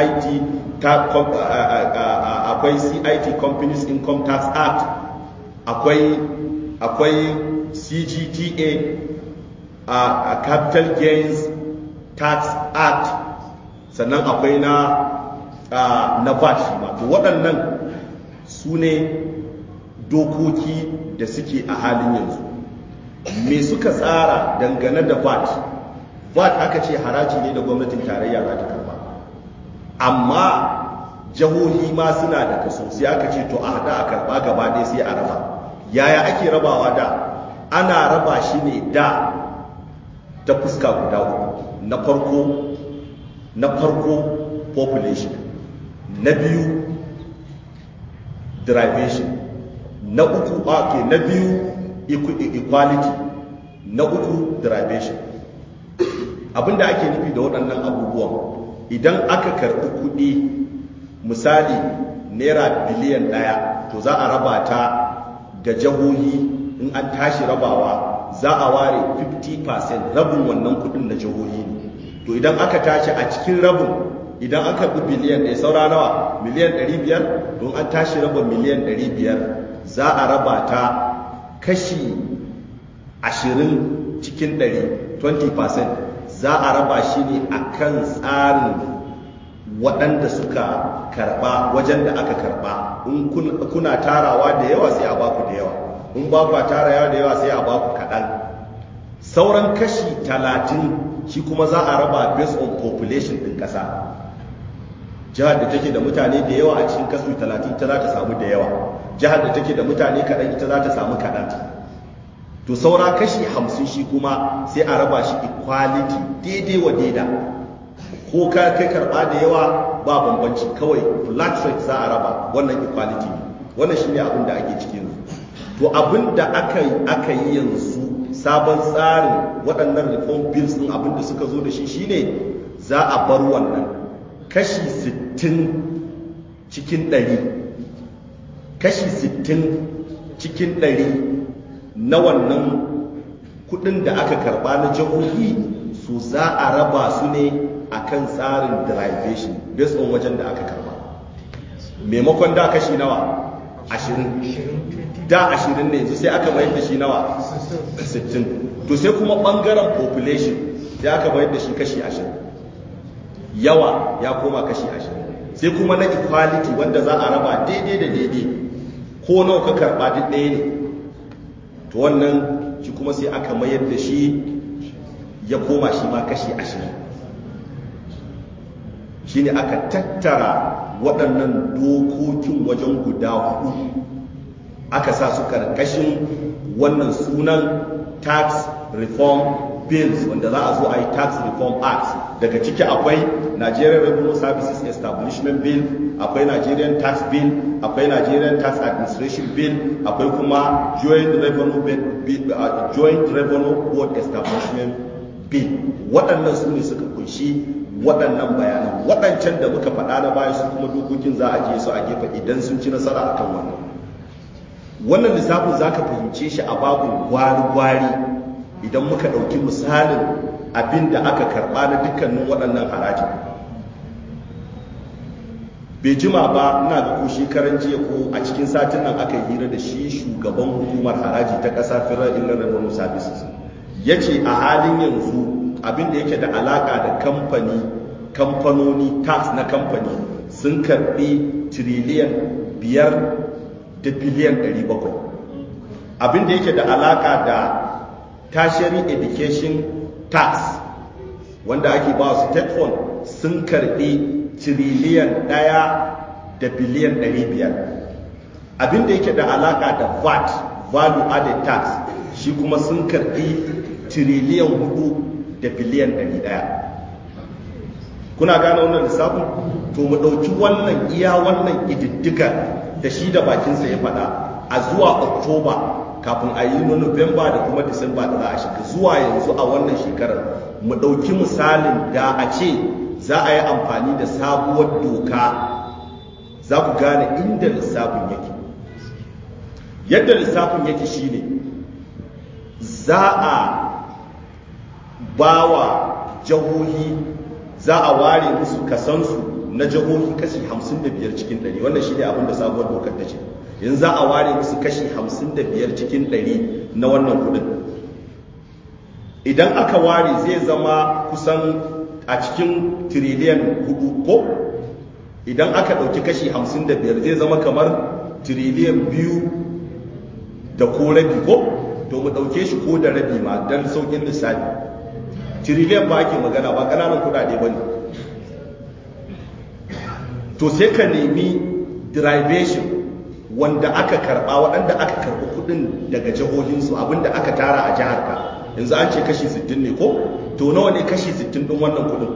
akwai cit companies income tax act akwai akwai cgta a capital gains tax act sannan akwai na na vat shi ma to waɗannan su ne dokoki da suke a halin yanzu me suka tsara dangane da vat vat aka ce haraji ne da gwamnatin tarayya za ta karba amma jihohi ma suna da kaso sai aka ce to a hada a karba gaba ɗaya sai a raba yaya ake rabawa da ana raba shi ne da ta fuska guda uku na farko na farko population na biyu derivation na uku okay, na biyu equality na uku derivation abinda ake nufi da waɗannan abubuwan idan aka karɓi kuɗi misali naira biliyan ɗaya to za a raba ta ga jihohi in an tashi rabawa za a ware 50% rabin wannan kudin na jihohi ne to idan aka tashi a cikin rabin idan an karɓi biliyan ɗaya saura nawa miliyan 500 don an tashi raba miliyan 500 za a raba ta kashi 20 cikin 100 20% za a raba shi ne a kan tsarin waɗanda suka karɓa wajen da aka karɓa in kuna tarawa da yawa sai a baku da yawa in ba kwa tarawa da yawa sai a baku kaɗan sauran kashi talatin shi kuma za a raba based on population ɗin ƙasa jihar da take da mutane da yawa a cikin kasu talatin ta za ta samu da yawa jihar da take da mutane kaɗan ita za ta samu kaɗan to saura kashi hamsin shi kuma sai a raba shi equality daidai wa daida ko ka kai karɓa da yawa ba bambanci kawai flat rate za a raba wannan equality ne wannan shine abin da ake cikin to abin da aka yi aka yi yanzu sabon tsarin waɗannan reform bills ɗin abin da suka zo da shi shine za a bar wannan kashi 60 cikin 100 kashi 60 cikin 100 na wannan kudin da aka karba na jihohi su za a raba su ne akan tsarin derivation based on wajen da aka karba maimakon da kashi nawa 20 da 20 ne yanzu sai aka bayar da shi nawa 60 to sai kuma bangaren population sai aka bayar da shi kashi 20 yawa ya koma kashi 20 sai kuma na equality wanda za a raba daidai da daidai ko nawa ka karba duk ɗaya ne to wannan shi kuma sai aka mayar da shi ya koma shi ma kashi 20 shine aka tattara waɗannan dokokin wajen guda hudu aka sa su karkashin wannan sunan tax reform bills wanda za a zo a yi tax reform act daga ciki akwai nigerian revenue services establishment bill akwai nigerian tax bill akwai nigerian tax administration bill akwai kuma joint revenue bill, uh, joint revenue board establishment bill waɗannan su ne suka kunshi waɗannan bayanan waɗancan da muka faɗa na baya su kuma dokokin za a je su a gefe idan sun ci nasara akan wannan wannan lissafin za ka fahimce shi a babin gwari-gwari idan muka ɗauki misalin abin da aka karɓa na dukkanin waɗannan harajin bai jima ba ina ga ko shekaran jiya ko a cikin satin nan aka yi hira da shi shugaban hukumar haraji ta ƙasa federal inland revenue services ya ce a halin yanzu abin da yake da alaƙa da kamfani kamfanoni tax na kamfani sun karɓi tiriliyan biyar da biliyan 700 abin da yake da alaƙa da tertiary education tax wanda ake ba su state fund sun karbi tiriliyan ɗaya da biliyan ɗari biyar abinda yake da alaka da vat value added tax shi kuma sun karbi tiriliyan hudu da biliyan ɗari ɗaya kuna gane wannan lissafin to mu ɗauki wannan iya wannan ƙididdigar da shi da bakinsa ya faɗa a zuwa oktoba kafin a yi Nuwamba da kuma Disamba da za a shiga zuwa yanzu a wannan shekarar mu ɗauki misalin da a ce za a yi amfani da sabuwar doka za ku gane inda lissafin yake yadda lissafin yake shine za a ba wa jihohi za a ware musu kasansu na jihohi kashi 55 cikin 100 wannan shi ne abinda sabuwar dokar ta ce yanzu za a ware musu kashi 55 cikin 100 na wannan kudin idan aka ware zai zama kusan a cikin tiriliyan hudu ko idan aka ɗauki kashi 55 zai zama kamar tiriliyan biyu da ko rabi ko to mu ɗauke shi ko da rabi ma don saukin lissafi tiriliyan ba ake magana ba ƙananan kudade ba ne to sai ka nemi derivation wanda aka karba waɗanda aka karɓi kuɗin daga jihohinsu abinda aka tara a jihar ka yanzu an ce kashi 60 ne ko to nawa ne kashi 60 ɗin wannan kuɗin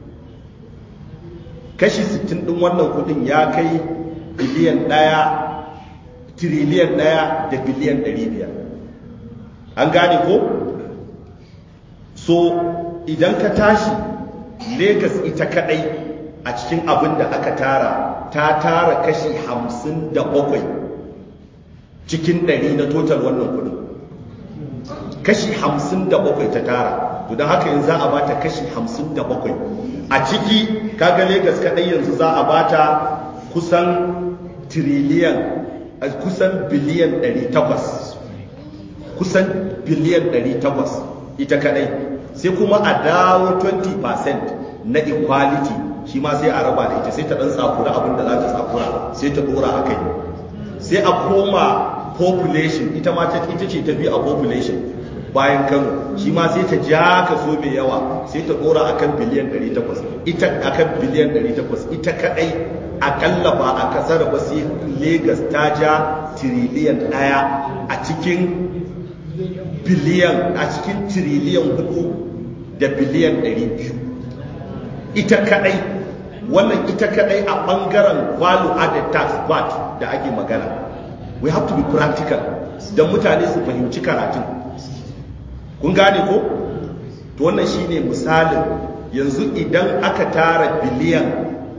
kashi 60 ɗin wannan kuɗin ya kai biliyan ɗaya tiriliyan ɗaya da biliyan 500 an gane ko so idan ka tashi Legas ita kadai a cikin abin da aka tara ta tara kashi hamsin da bakwai cikin ɗari na total wannan kudin kashi 57 ta tara to don haka yanzu za a bata kashi 57 a ciki kaga Lagos kadai yanzu za a bata kusan triliyan kusan biliyan 800 kusan biliyan 800 ita kadai sai kuma a dawo 20% na equality shi ma sai a raba da ita sai ta dan tsakura abin da za ta tsakura sai ta dora a kai sai a koma population ita ma ita ce ta biyu a population bayan kano shi ma sai ta ja kaso mai yawa sai ta dora akan biliyan 800 ita akan biliyan 800 ita kadai akalla ba a kasar ba sai Lagos ta ja tiriliyan daya a cikin biliyan a cikin tiriliyan hudu da biliyan 200 ita kadai wannan ita kadai a bangaren value added tax VAT da ake magana we have to be practical don mutane su fahimci karatun kun gane ko to wannan shine misalin yanzu idan aka tara biliyan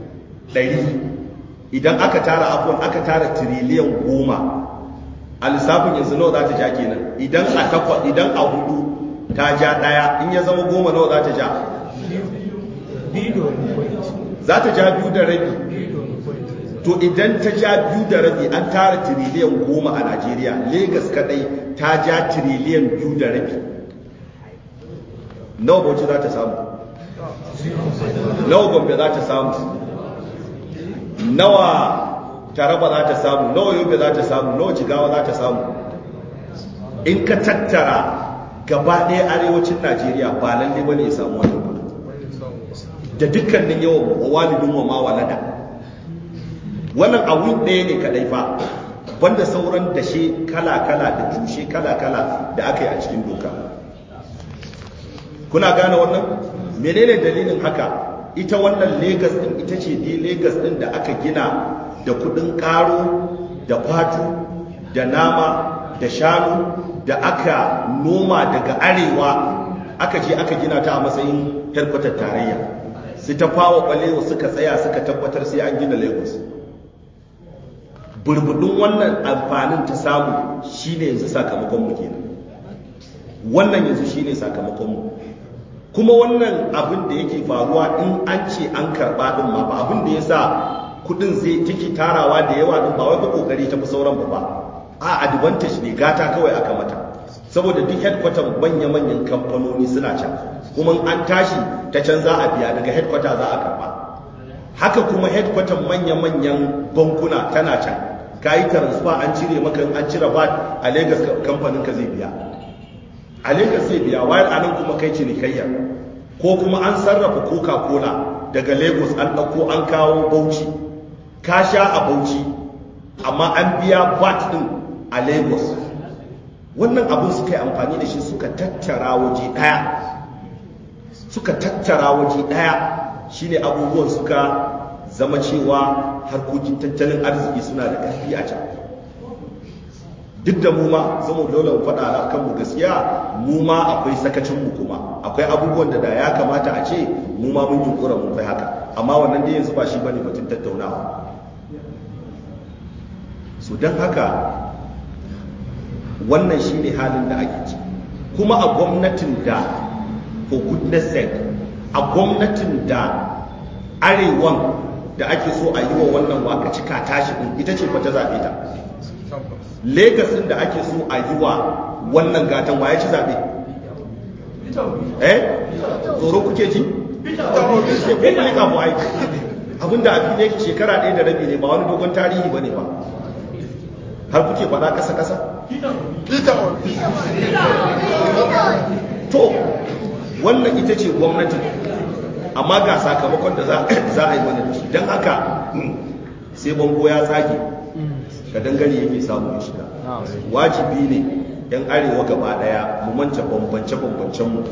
100 idan aka tara afon aka tara tiriliyan goma a lissafin yanzu nawa za ta ja kenan idan a takwa idan a hudu ta ja daya in ya zama goma nawa za ta ja za ta ja biyu da rabi to idan ta ja biyu da rabi an tara tiriliyan goma a najeriya Legas kadai ta ja tiriliyan biyu da rabi nawa bauchi za ta samu nawa gombe za ta samu nawa taraba za ta samu nawa yobe za ta samu nawa jigawa za ta samu in ka tattara gaba ɗaya arewacin najeriya ba lalle bane ya samu wannan kudi da dukkanin yawan walidin wa mawalada wannan abun ɗaya ne kadai fa banda sauran dashe kala-kala da tushe kala-kala da aka yi a cikin doka kuna gane wannan menene dalilin haka ita wannan Legas din ita ce dai Legas din da aka gina da kudin karo da fatu da nama da shanu da aka noma daga arewa aka je aka gina ta a matsayin harkatar tarayya su ta fawa kwalewa suka tsaya suka tabbatar sai an gina Lagos burbudin wannan amfanin ta samu shine yanzu sakamakon mu kenan wannan yanzu shine sakamakon mu kuma wannan abin da yake faruwa in an ce an karba din ma ba abin da yasa kudin zai take tarawa da yawa din ba wai ba kokari ta fi sauran ba ba a advantage ne gata kawai aka mata saboda duk headquarter manya-manyan kamfanoni suna can kuma an tashi ta can za a biya daga headquarter za a karba haka kuma headquarter manya-manyan bankuna tana can ka yi transfer an cire maka an cire VAT a Lagos kamfanin ka zai biya a Lagos zai biya wayar anan kuma kai cinikayya ko kuma an sarrafa Coca-Cola daga Lagos an ɗauko an kawo Bauchi ka sha a Bauchi amma an biya VAT din a Lagos wannan abin suka yi amfani da shi suka tattara waje ɗaya suka tattara waje ɗaya shine abubuwan suka zama cewa harkokin tattalin arziki suna da ƙarfi a can duk da mu ma zama dole mu faɗa na kanmu gaskiya mu ma akwai sakacinmu kuma akwai abubuwan da da ya kamata a ce mu ma mun yunkura mun kai haka amma wannan dai yanzu ba shi bane batun tattaunawa so don haka wannan shine halin da ake ci kuma a gwamnatin da for goodness sake a gwamnatin da arewan da ake so a yi wa wannan waka cika tashi din ita ce fa ta zaɓe ta legasin da ake so a yi wa wannan gatan waye ci zaɓe eh tsoro kuke ji sai ko kuma ka bu aiki abinda a fili yake shekara ɗaya da rabi ne ba wani dogon tarihi ba ne ba har kuke faɗa ƙasa ƙasa to wannan ita ce gwamnatin amma ga sakamakon da za a yi mana da shi don haka sai bango ya tsage ka dangane yake samu ya shiga wajibi ne yan arewa gaba daya mu manta bambance-bambancen mu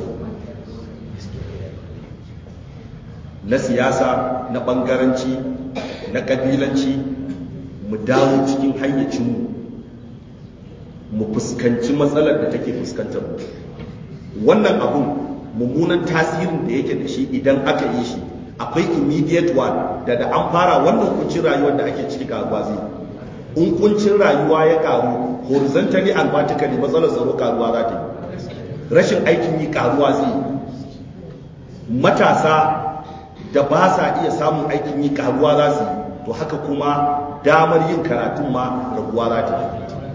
na siyasa na bangaranci na kabilanci mu dawo cikin hayyacinmu mu fuskanci matsalar da take fuskantar mu wannan abun mummunan tasirin da yake da shi idan aka yi shi akwai immediate one da da an fara wannan kuncin rayuwar da ake ciki karuwa zai in kuncin rayuwa ya karu horizontally and vertically matsalar tsaro karuwa za ta yi rashin aikin yi karuwa zai matasa da ba sa iya samun aikin yi karuwa za su yi to haka kuma damar yin karatun ma raguwa za ta yi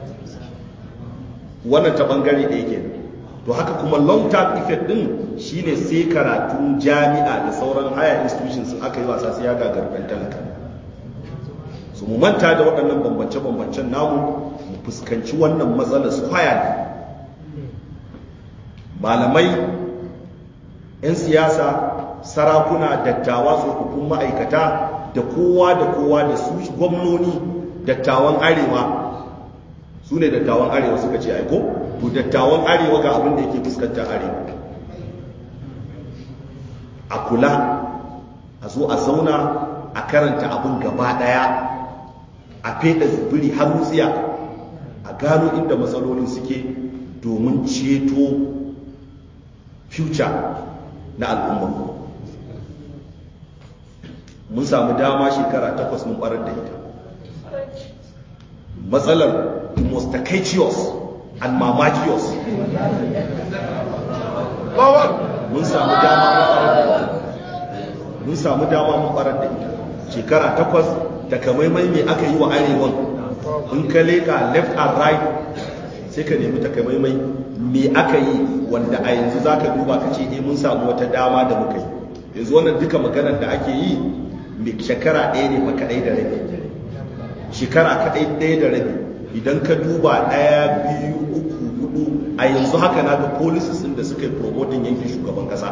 wannan ta bangare da yake to haka kuma long term effect din shine sai karatun jami'a da sauran higher institutions sun aka yi wasa sai ya gagar ɗan talaka su mu manta da waɗannan bambance-bambancen namu mu fuskanci wannan matsalar square ne malamai 'yan siyasa sarakuna dattawa tsofaffin ma'aikata da kowa da kowa da su gwamnoni dattawan arewa su ne dattawan arewa suka ce aiko to dattawan arewa ga abin da yake fuskantar arewa a kula a zo a zauna a karanta abin gaba daya a feda zubiri har wutsiya a gano inda matsalolin suke domin ceto future na al'umma mun samu dama shekara takwas mun barar da ita matsalar the most takacious and mamacious mun samu dama mun barar da ita mun samu dama mun barar da ita shekara takwas takamaimai me aka yi wa arewan in ka leka left and right sai ka nemi takamaimai me aka yi wanda a yanzu za ka duba ka ce eh mun samu wata dama da muka yi yanzu wannan duka maganar da ake yi mai shekara ɗaya ne fa kaɗai da rabi shekara kaɗai ɗaya da rabi idan ka duba ɗaya biyu uku hudu a yanzu haka na ga policies ɗin da suka yi promoting yankin shugaban ƙasa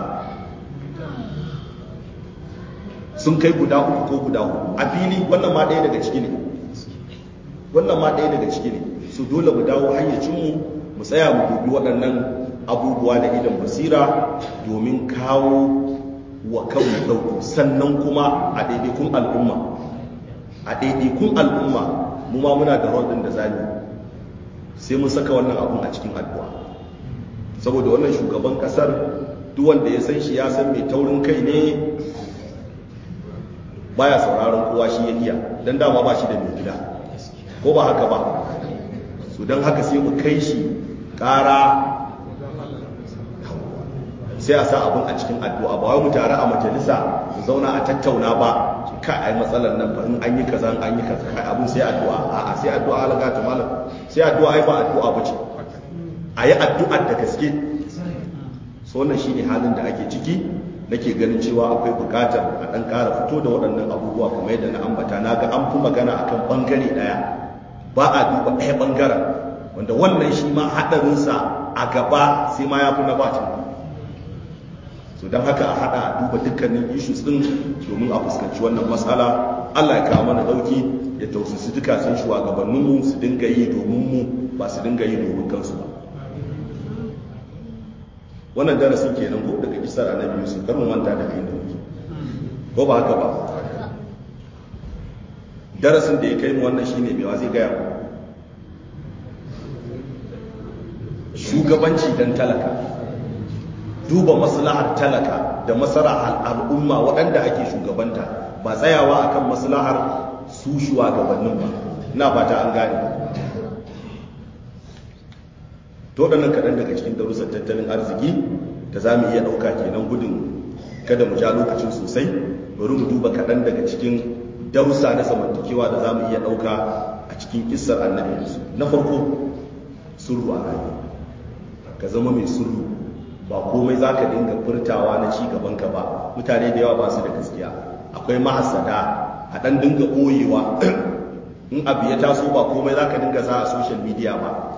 sun kai guda uku ko guda hudu a fili wannan ma ɗaya daga ciki ne wannan ma ɗaya daga ciki ne su dole mu dawo hayyacinmu mu tsaya mu dubi waɗannan abubuwa da idan basira domin kawo wa kanmu ɗauku sannan kuma a ɗaiɗaikun al'umma a ɗaiɗaikun al'umma mu ma muna da rodin da zami sai mun saka wannan abun a cikin addu'a saboda wannan shugaban ƙasar duk wanda ya san shi ya san mai taurin kai ne baya sauraron kowa shi ya iya don dama ba shi da mai gida ko ba haka ba su don haka sai mu kai shi ƙara sai a sa abin a cikin addu'a ba wai mu tare a majalisa mu zauna a tattauna ba ka ai matsalar nan fa in an yi kaza an yi kaza kai abin sai addu'a a'a sai addu'a alaga ta malam sai addu'a ai ba addu'a bace a yi addu'ar da gaske so wannan shine halin da ake ciki nake ganin cewa akwai bukatar a ɗan ƙara fito da waɗannan abubuwa kamar yadda na ambata na ga an fi magana akan ɓangare ɗaya ba a duba ɗaya ɓangaren wanda wannan shi ma haɗarinsa a gaba sai ma ya fi na bacin so don haka a haɗa a duba dukkanin issues ɗin domin a fuskanci wannan matsala allah ya kawo mana ɗauki ya tausisi duka sun shugabanninmu su dinga yi domin mu ba su dinga yi domin kansu ba wannan darasin kenan ko daga kisar annabi yusuf kar mu manta daga inda muke ko ba haka ba darasin da ya kai mu wannan shine mewa zai gaya mu shugabanci dan talaka duba maslahar talaka da maslahar al'umma waɗanda ake shugabanta ba tsayawa akan maslahar su shugabannin ba ina fata an gane to waɗannan kaɗan daga cikin darussan tattalin arziki da za mu iya ɗauka kenan gudun kada mu ja lokacin sosai bari mu duba kaɗan daga cikin darussa na zamantakewa da za mu iya ɗauka a cikin kissar annabi su na farko surru a rayuwa ka zama mai surru ba komai za ka dinga furtawa na ci gaban ka ba mutane da yawa ba su da gaskiya akwai mahasada a ɗan dinga ɓoyewa in abu ya taso ba komai za ka dinga za a social media ba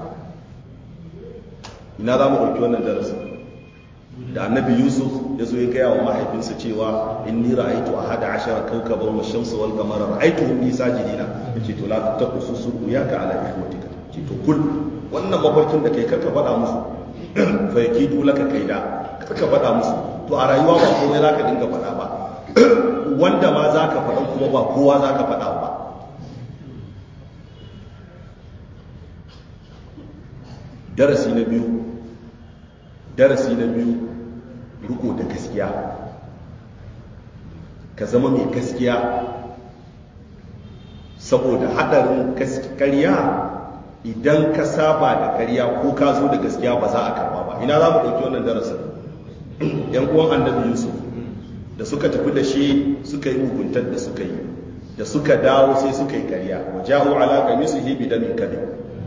ina za mu ɗauki wannan darasin da annabi yusuf ya zo ya gaya wa mahaifinsa cewa in ni ra'aitu a hada ashara kaukaban wa shamsu wal qamara ra'aitu hum li sajidina yace to la taqsu susu ya ka ala ikhwatika ce to kul wannan mafarkin da kai karka faɗa musu fa yakidu laka kaida karka faɗa musu to a rayuwa ba komai zaka dinga faɗa ba wanda ma zaka faɗa kuma ba kowa zaka faɗa ba darasi na biyu darasi na biyu riko da gaskiya ka zama mai gaskiya saboda hadarin karya idan ka saba da karya ko ka zo da gaskiya ba za a karba ba ina za mu ɗauki wannan darasin yan uwan annabi yusuf da suka tafi da shi suka yi muguntar da suka yi da suka dawo sai suka yi karya wa ja'u ala qamisihi bi damin kadhib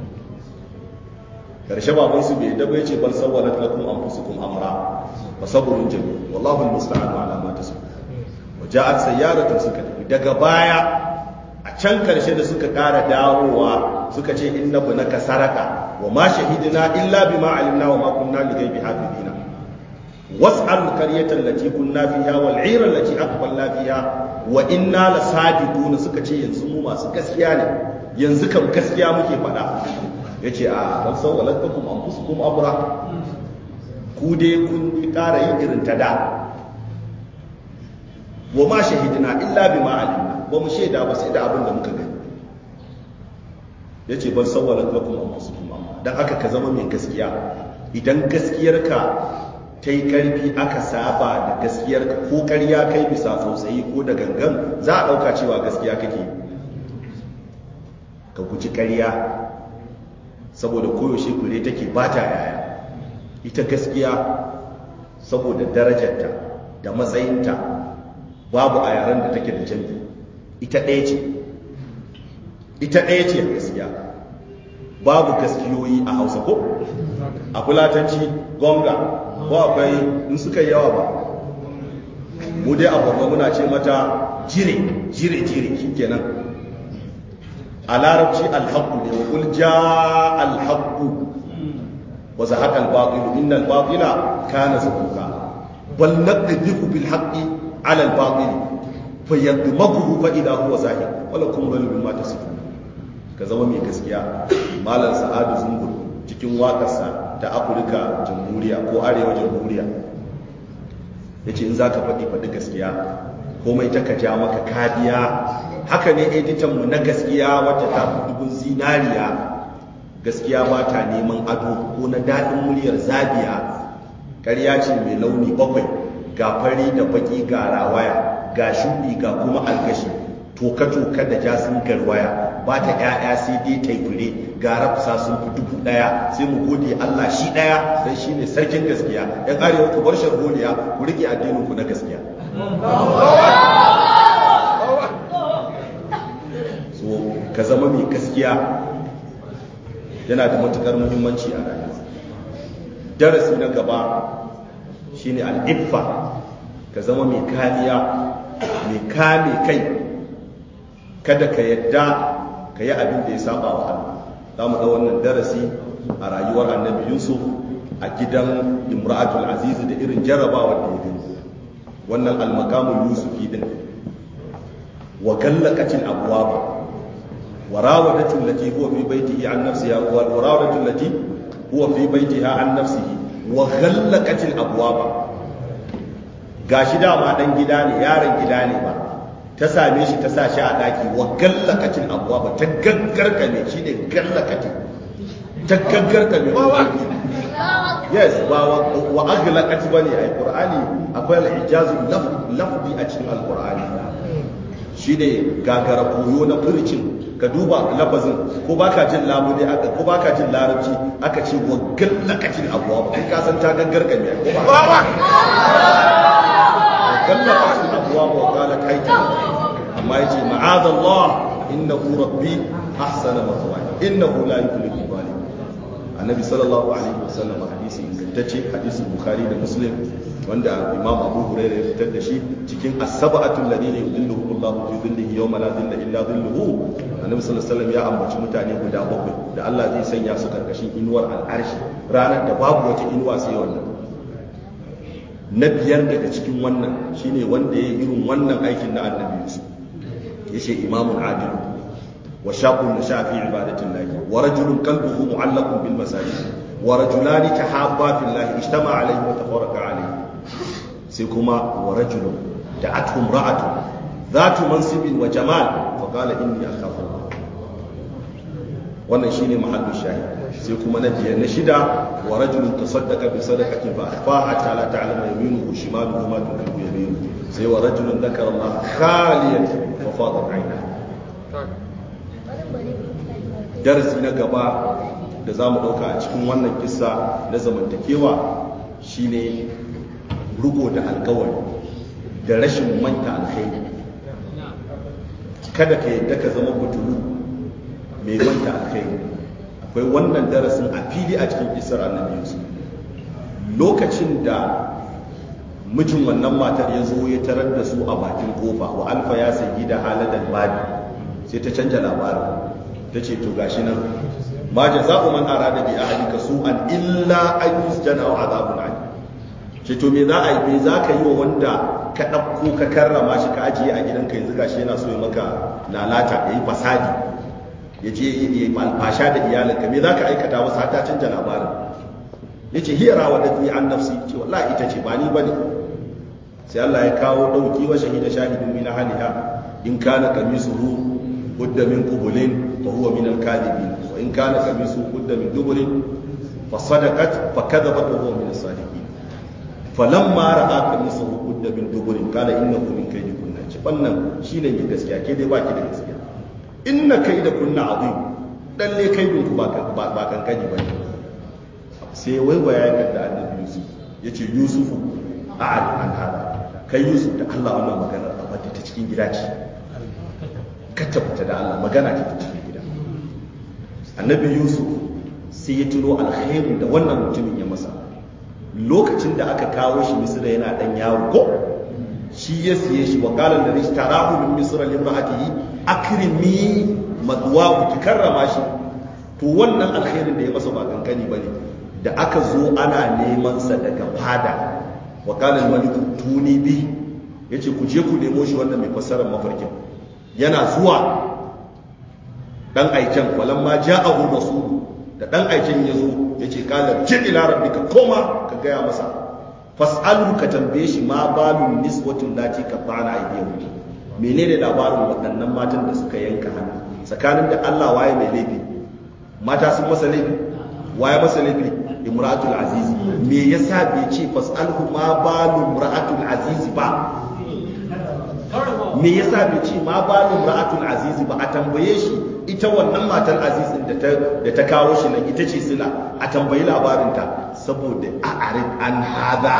karshe baban su bai daba yace bal sawwalat lakum anfusukum amra fa sabrun jamil wallahu almusta'an ala ma tasbun wa ja'at sayyaratun suka tafi daga baya a can karshe da suka ƙara dawowa suka ce inna bunaka saraka wa ma shahidina illa bima alimna wa ma kunna li ghaibi hafidina was'al qaryatan allati kunna fiha wal 'ira allati aqbalna fiha wa inna lasadiquna suka ce yanzu mu masu gaskiya ne yanzu kam gaskiya muke faɗa yace a bal sawalatukum anfusukum amra ku dai kun ƙara yin irin ta da wa ma shahidina illa bima alimna ba mu shaida ba sai da abin da muka gani yace bal sawalatukum anfusukum amra dan haka ka zama mai gaskiya idan gaskiyarka ta yi ƙarfi aka saba da gaskiyar ko ƙarya kai bisa tsautsayi ko da gangan za a ɗauka cewa gaskiya kake ka guji ƙarya saboda koyaushe kure take ba ta yaya ita gaskiya saboda darajarta da matsayinta babu a yaren da take da jami ita ɗaya ce ita ɗaya ce gaskiya babu gaskiyoyi a hausa ko a fulatanci gonga ko akwai in suka yi yawa ba mu dai a borno muna ce mata jire jire jire shikenan a larabci alhaqqu ne wa qul jaa alhaqqu wa zahaqa albatil inna albatila kana zahuqa bal naqdhifu bil haqqi ala albatil fayadmaghu fa idha huwa zahiq wala kum dhalu ma tasifun ka zama mai gaskiya malam sa'adu zungur cikin waƙarsa ta afirka jamhuriya ko arewa jamhuriya ya ce in za ka faɗi faɗi gaskiya komai ta ka ja maka kadiya haka ne editanmu na gaskiya wacce ta fi dubun zinariya gaskiya ba ta neman ado ko na daɗin muryar zabiya ƙarya ce mai launi bakwai ga fari da baƙi ga rawaya ga shuɗi ga kuma algashi toka-toka da jasin garwaya ba ta ‘ya'ya sai dai taifure ga rafsa sun fi dubu ɗaya sai mu gode Allah shi ɗaya don shi ne sarkin gaskiya ‘yan arewa ku bar sharholiya ku riƙe addininku na gaskiya so ka zama mai gaskiya yana da matuƙar muhimmanci a rayuwa darasi na gaba shine al'iffa ka zama mai kariya mai kame kai kada ka yadda ka yi abin da ya saba wa Allah za mu ga wannan darasi a rayuwar annabi yusuf a gidan imra'atul aziz da irin jarrabawar da ya gani wannan almakamun yusufi din wa gallaqatil abwaba wa rawadatu allati huwa fi baytihi an nafsiha wa rawadatu allati huwa fi baytiha an nafsihi wa gallaqatil abwaba gashi dama dan gida ne yaron gida ne ba ta same shi ta sa shi a daki wa gallakacin abuwa ba ta gaggarka ne shi ne gallakacin ta gaggarka ne yes ba wa aglakati ba ne a ƙur'ani akwai al'ijazu lafdi a cikin alƙur'ani shi ne gagara koyo na furcin ka duba lafazin ko baka jin labudi aka ko baka jin larabci aka ce wa gallakacin abuwa ba kai ka san ta gaggarka ne ko ba gallakacin abuwa ba wa qalat hayta amma yace ma'adha Allah innahu rabbi ahsana mathwaya innahu la yuflihu zalim annabi sallallahu alaihi wasallam hadisi ingantacce hadisin bukhari da muslim wanda imam abu hurairah ya fitar da shi cikin as-sab'atu alladhina yudilluhum Allah fi dhillihi yawma la dhilla illa dhilluhu annabi sallallahu alaihi wasallam ya ambaci mutane guda bakwai da Allah zai sanya su karkashin inuwar al'arshi ranar da babu wata inuwa sai wannan na biyar daga cikin wannan shine wanda ya yi irin wannan aikin na annabi Yusuf yace imamun adilu wa shabun nasha fi ibadatin lahi wa rajulun qalbuhu mu'allaqun bil masajid wa rajulani tahabba fillahi ijtama alayhi wa tafarraqa alayhi sai kuma wa rajulun da'atuhum ra'atun dhatu mansibin wa jamal fa qala inni akhafu Allah wannan shine mahallu shahid sai kuma na biyar na shida wa rajulun tasaddaqa bi sadaqatin fa akhfaha hatta la ta'lama yaminuhu shimaluhu ma tunfiqu yaminuhu sai wa rajulun dhakara Allah khaliyan fa fadat 'aynahu darasi na gaba da za mu ɗauka a cikin wannan kisa na zamantakewa shine rugo da alkawari da rashin manta alkhairi kada ka yadda ka zama butulu mai manta alkhairi akwai wannan darasin a fili a cikin kisar annabi yusuf lokacin da mijin wannan matar ya zo ya tarar da su a bakin kofa wa alfa ya sayi da haladar babi sai ta canja labarin ta ce to gashi nan ma jaza'u man arada bi ahlika su'an illa an yusjana wa azabun alim ce to me za a yi me za ka yi wa wanda ka ɗauko ka karrama shi ka ajiye a gidanka yanzu gashi yana so ya maka lalata ya yi fasadi ya je ya yi alfasha da iyalinka me za ka aikata wasu ta canja labarin ya ce hiyara wa dafi an nafsi ce wallahi ita ce ba ni ba ne sai Allah ya kawo ɗauki wa shahida shahidun min haliha in kana kamisuhu qudda min qubulin fa huwa min al-kadhibin wa in kana kamisuhu qudda min dubulin fa sadaqat fa kadhabat wa huwa min as-sadiqin falamma ra'a kamisuhu qudda min dubulin qala innahu min kaydikunna ce wannan shine mai gaskiya ke dai baki da gaskiya inna kaydakunna azim dalle kaidin ku ba ba kankani bane sai waiwaya da annabi Yusuf yace Yusufu a'ad an hada kai Yusuf da Allah wannan magana a wadda ta cikin gida ce ka tabbata da Allah magana ce ta cikin gida annabi Yusuf sai ya tuno alkhairin da wannan mutumin ya masa lokacin da aka kawo shi Misra yana dan yaro ko shi ya siye shi wa qala alladhi ishtarahu min misra limra'atihi akrimi madwa ki karrama shi to wannan alkhairin da ya masa ba kankani bane da aka zo ana neman sa daga fada wa qala al-malik tuni bi yace ku je ku nemo shi wanda mai fassarar mafarkin yana zuwa dan aiken walamma ja'ahu rasul da dan aiken yazo yace qala ji ila rabbika koma ka gaya masa fas'alu ka tambaye shi ma balun niswatin lati qatana aydihum menene labarin waɗannan matan da suka yanka hannu tsakanin da Allah waye mai laifi mata sun masa laifi waye masa laifi imratul aziz me yasa bai ce fasalhu ma balu imratul aziz ba me yasa bai ce ma balu imratul aziz ba a tambaye shi ita wannan matar aziz da ta da ta kawo shi nan ita ce sila a tambayi labarin ta saboda a'arif an hada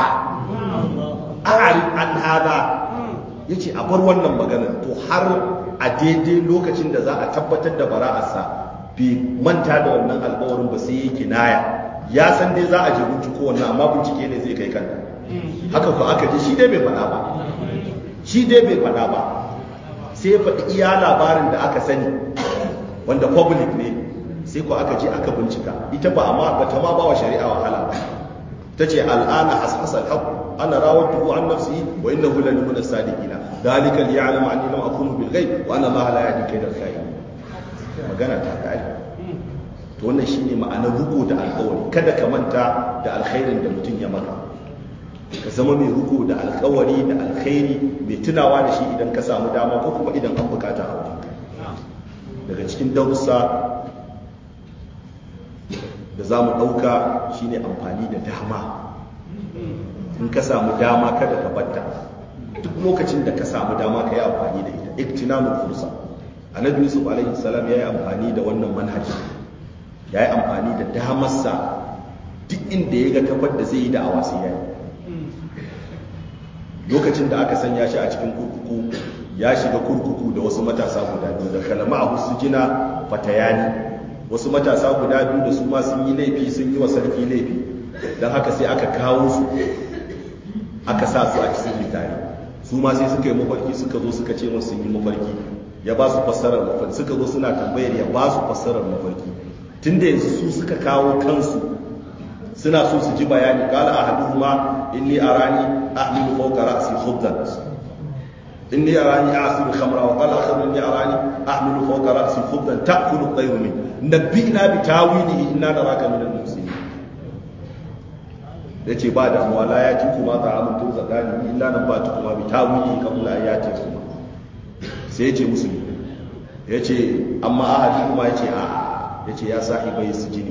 a'arif an hada yace a bar wannan maganar to har a daidai lokacin da za a tabbatar da bara'arsa bai manta da wannan alƙawarin ba sai yake naya ya san dai za a je binciko wannan amma bincike ne zai kai kanta haka ko aka ji shi dai bai faɗa ba shi dai bai faɗa ba sai ya faɗi iya labarin da aka sani wanda public ne sai ko aka je aka bincika ita ba amma ba ta ma ba wa shari'a wahala ba ta ce al'ana hashasa al-haqq ana rawatuhu an nafsihi wa innahu la min as-sadiqina dalika liya'lama anni lam akunu bil ghaib wa anna allaha la yahdi kayda al-khayr magana ta kai to wannan shine ma'anar ruko da alƙawari kada ka manta da alkhairin da mutum ya maka ka zama mai ruko da alƙawari da alkhairi mai tunawa da shi idan ka samu dama ko kuma idan an bukata a wajen daga cikin darussa da za mu ɗauka shine amfani da dama in ka samu dama kada ka batta duk lokacin da ka samu dama ka yi amfani da ita iktinamul fursa annabi yusuf alaihi salam ya yi amfani da wannan manhaji ya yi amfani da damarsa duk inda ya ga kafar da zai yi da awasi ya yi lokacin da aka sanya shi a cikin kurkuku ya shiga kurkuku da wasu matasa guda biyu da kalama a husu jina fatayani wasu matasa guda biyu da su ma sun yi laifi sun yi wa sarki laifi don haka sai aka kawo su aka sa su a cikin tare su ma sai suka yi mafarki suka zo suka ce musu sun yi mafarki ya ba su fassarar mafarki suka zo suna tambayar ya ba su fassarar mafarki tun da yanzu su suka kawo kansu suna so su ji bayani kala ahaduhuma inni arani ahmilu fawqa ra'si khubdan inni arani a'siru khamra wa qala akhar inni arani ahmilu fawqa ra'si khubdan ta'kulu at-tayru min nabbina bi tawilihi inna naraka min al-muslimin yace ba da mu la yati kuma ta'amun tun zakani illa nan ba kuma bi tawilihi qabla ayati kuma sai yace musulmi yace amma ahadi kuma yace a'a yace ya sahibai sujini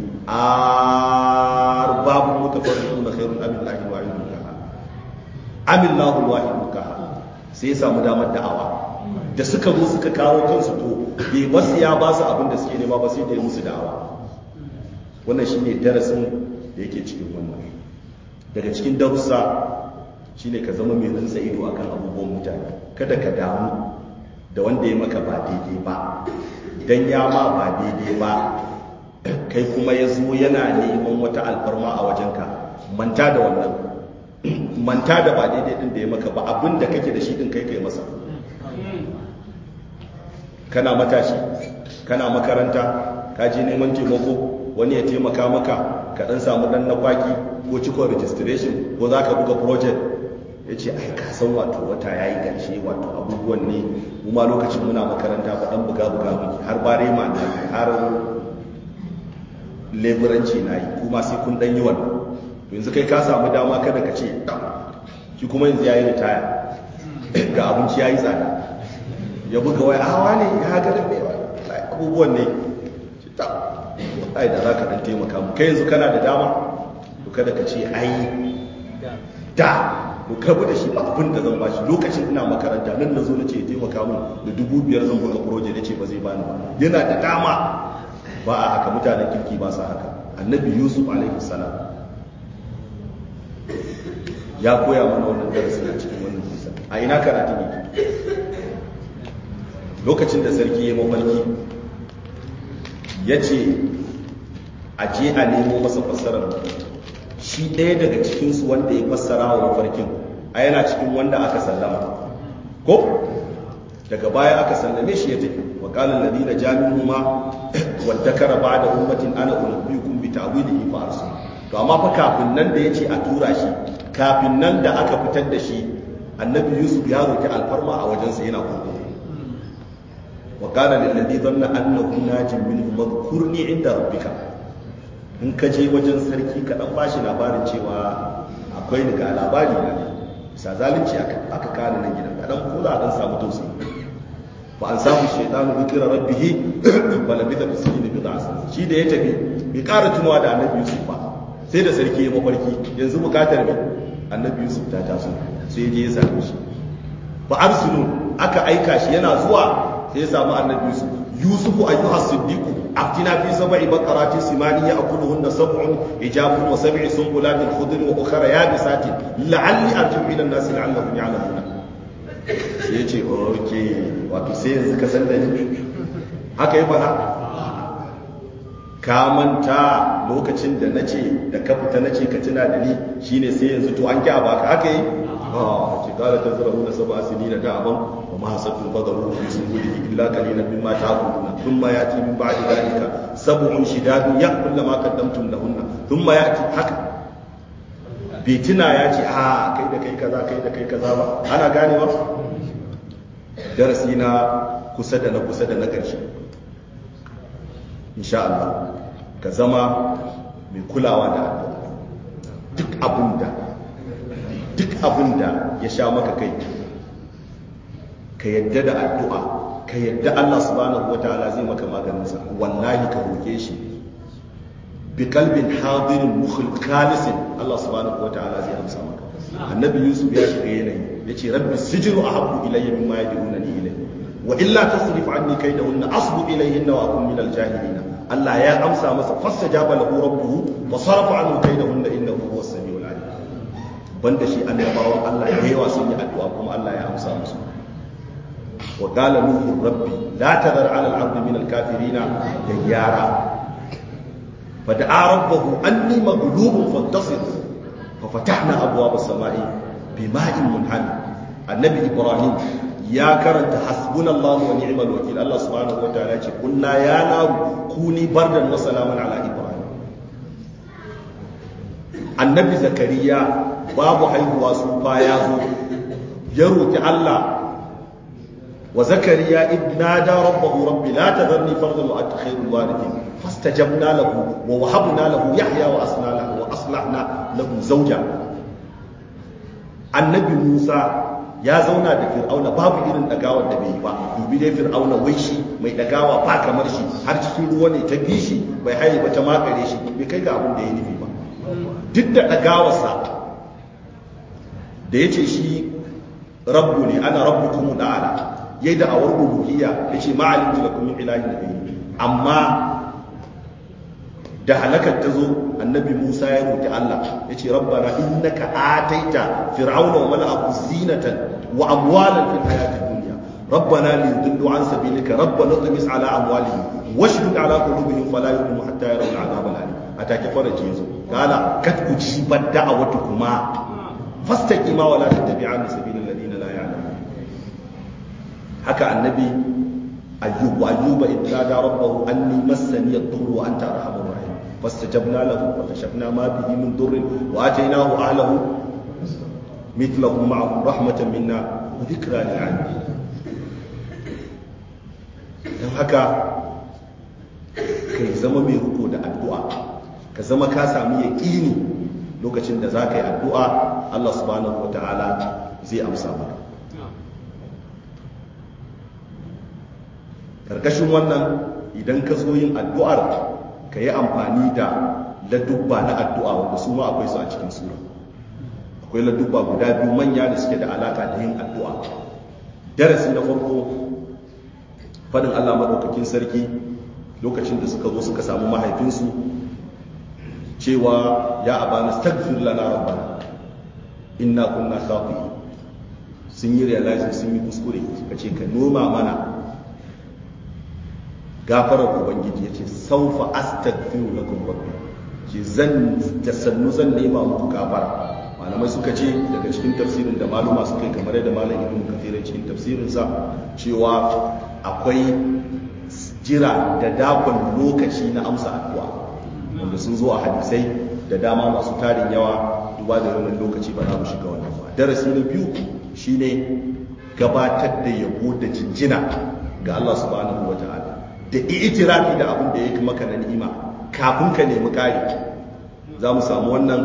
arbabun mutafarriquna khairun am billahi wa ilmu ka amillahu alwahid ka sai ya samu damar da'awa da suka zo suka kawo kansu to bai basu ya ba su abin da suke nema ba sai da musu da'awa wannan shine darasin da yake cikin wannan daga cikin darussa shine ka zama mai rantsa ido akan abubuwan mutane kada ka damu da wanda ya maka ba daidai ba dan ya ma ba daidai ba kai kuma ya zo yana neman wata alfarma a wajenka manta da wannan manta da ba daidai din da ya maka ba abin da kake da shi din kai kai masa kana matashi kana makaranta ka je neman taimako wani ya taimaka maka ka dan samu dan na kwaki ko cikon registration ko za ka buga project ya ce ai ka san wato wata ya yi ƙarshe wato abubuwan ne kuma lokacin muna makaranta ba dan buga buga muke har bare ma na yi har leburanci na yi kuma sai kun dan yi wannan to yanzu kai ka samu dama kada ka ce shi kuma yanzu ya yi ritaya ga abinci ya yi tsada ya buga wai awa ne ya ga da abubuwan ne ta ai da za ka dan taimaka mu kai yanzu kana da dama to kada ka ce ai da to karbu da shi ba abin da zan bashi lokacin ina makaranta nan na zo na ce ya taimaka mun da dubu biyar zan buga project ya ce ba zai bani ba yana da dama ba a haka mutanen kirki ba sa haka annabi yusuf alaihi salam ya koya mana wannan darasin a cikin wannan kisa a ina karatun yake lokacin da sarki ya mafarki ya ce a je a nemo masa fassarar shi ɗaya daga cikinsu wanda ya fassara wa mafarkin a yana cikin wanda aka sallama ko daga baya aka sallame shi ya tafi wa qala alladhina jami'u ma wadakara ba'da ummatin ana unabbiukum bi ta'wilihi fa arsul to amma fa kafin nan da yace a tura shi kafin nan da aka fitar da shi annabi yusuf ya roki alfarma a wajensa yana kurkuku wa qala lil ladhi dhanna annahu najin minhu madhkurni inda rabbika in ka je wajen sarki ka dan bashi labarin cewa akwai ni ga labari na ne bisa zalunci aka kare nan gidan ka dan kula dan samu tausayi fa an samu shaytanu dhikra rabbih fa labitha fi sinin bid'a shi da ya tafi bai ƙara tunawa da annabi yusuf ba sai da sarki ya mafarki yanzu bukatar me annabi yusuf ta taso sai je ya same shi fa arsulu aka aika shi yana zuwa sai ya samu annabi yusuf yusuf ayyuha siddiq aftina fi sab'i baqarati simani ya'kuluhunna sab'un ijabun wa sab'i sunbulatin khudrin wa ukhra yabisatin la'alli arji'u ila an-nas la'allahum ya'lamuna sai ya ce okay wato sai yanzu ka san da ni haka yi fara ka manta lokacin da nace da ka fita nace ka tuna da ni shine sai yanzu to an ki a baka haka yi ah ce kala tazrahuna sab'a sinina da'aban wa ma hasabtum fadaru fi sunbulihi illa qalilan mimma ta'kuluna thumma yati min ba'di dhalika sab'un shidadun ya'kul ma qaddamtum lahunna thumma yati haka bai tuna ya ce a kai da kai kaza kai da kai kaza ba ana gane ba darasi na kusa da na kusa da na ƙarshe insha Allah ka zama mai kulawa da addu'a duk abinda duk abinda ya sha maka kai ka yadda da addu'a ka yadda Allah subhanahu wataala zai maka maganinsa wallahi ka roke shi bi kalbin hadirin mukhul khalisin Allah subhanahu wataala zai amsa maka annabi yusuf ya shiga yanayi yace rabbi sijnu ahabbu ilayya mimma yad'unani ilayhi wa illa tasrif anni kaydahunna asbu ilayhinna wa akun minal jahilin Allah ya amsa masa fastajaba lahu rabbuhu wa sarafa anhu kaydahunna innahu huwas samiul alim banda shi annabawan Allah da yawa sun yi addu'a kuma Allah ya amsa musu wa qala nuhu rabbi la tadhar 'ala al-ardi min al-kafirin dayyara fada'a rabbahu anni maghlubun fantasir ففتحنا أبواب السماء بماء منهمر النبي إبراهيم ya karanta hasbunallahu wa ni'mal wakil Allah subhanahu wa ta'ala ce kunna ya naru kuni bardan wa salaman ala ibrahim annabi zakariya babu haihuwa sufa ya zo ya roki Allah wa zakariya idnada rabbahu rabbi la tadharni fardan wa anta khairul warithin fastajabna lahu wa wahabna lahu yahya wa asna lahu wa aslahna lahu zawja annabi Musa ya zauna da fir'auna babu irin dagawar da bai yi ba dubi dai fir'auna wai shi mai dagawa ba kamar shi har cikin ruwa ne ta bi shi bai haye ba ta makare shi bai kai ga abin da ya nufi ba duk da dagawarsa da ya ce shi rabbu ne ana rabbu kuma da'ala ya yi da'awar uluhiyya ya ce ma'alim da kuma ilahin da bai amma da halakar ta zo annabi Musa ya roki Allah ya ce rabbana innaka ataita fir'auna wa mala'ahu zinatan wa amwalan fil hayati dunya rabbana liyudillu an sabilika rabbana tumis ala amwalihim washdud ala qulubihim fala yu'minu hatta yarawu al'adab al'alim atake faraji yazo kala kat ujibat da'awatukuma fastaqima wa la tattabi'an sabilil ladina la ya'lamun haka annabi ayyub wa ayyuba idza da rabbahu anni massani ad-durru wa anta arhamur rahim فاستجبنا له وكشفنا ما به من ضر واتيناه اهله مثله معه رحمه منا وذكرى للعالمين don haka kai zama mai riko da addu'a ka zama ka sami yaƙini lokacin da za ka yi addu'a Allah subhanahu wa ta'ala zai amsa maka ƙarƙashin wannan idan ka zo yin addu'ar ka yi amfani da ladubba na addu'a wanda su ma akwai su a cikin sura akwai ladubba guda biyu manya da suke da alaka da yin addu'a darasi na farko fadin Allah maɗaukakin sarki lokacin da suka zo suka samu mahaifinsu cewa ya abana stagfir lana rabbana inna kunna khati'in sun yi realizing sun yi kuskure suka ce ka noma mana gafarar ubangiji ya ce saufa astaghfiru lakum rabbi ce zan da sannu zan nema muku gafara malamai suka ce daga cikin tafsirin da maluma suka yi kamar yadda malam ibn kathir cikin tafsirinsa cewa akwai jira da dakon lokaci na amsa addu'a wanda sun zo a hadisai da dama masu tarin yawa duba da wannan lokaci ba za mu shiga wannan ba darasi na biyu shine gabatar da yabo da jinjina ga Allah subhanahu wataala da itirafi da abin da ya maka na ni'ima kafin ka nemi kari za mu samu wannan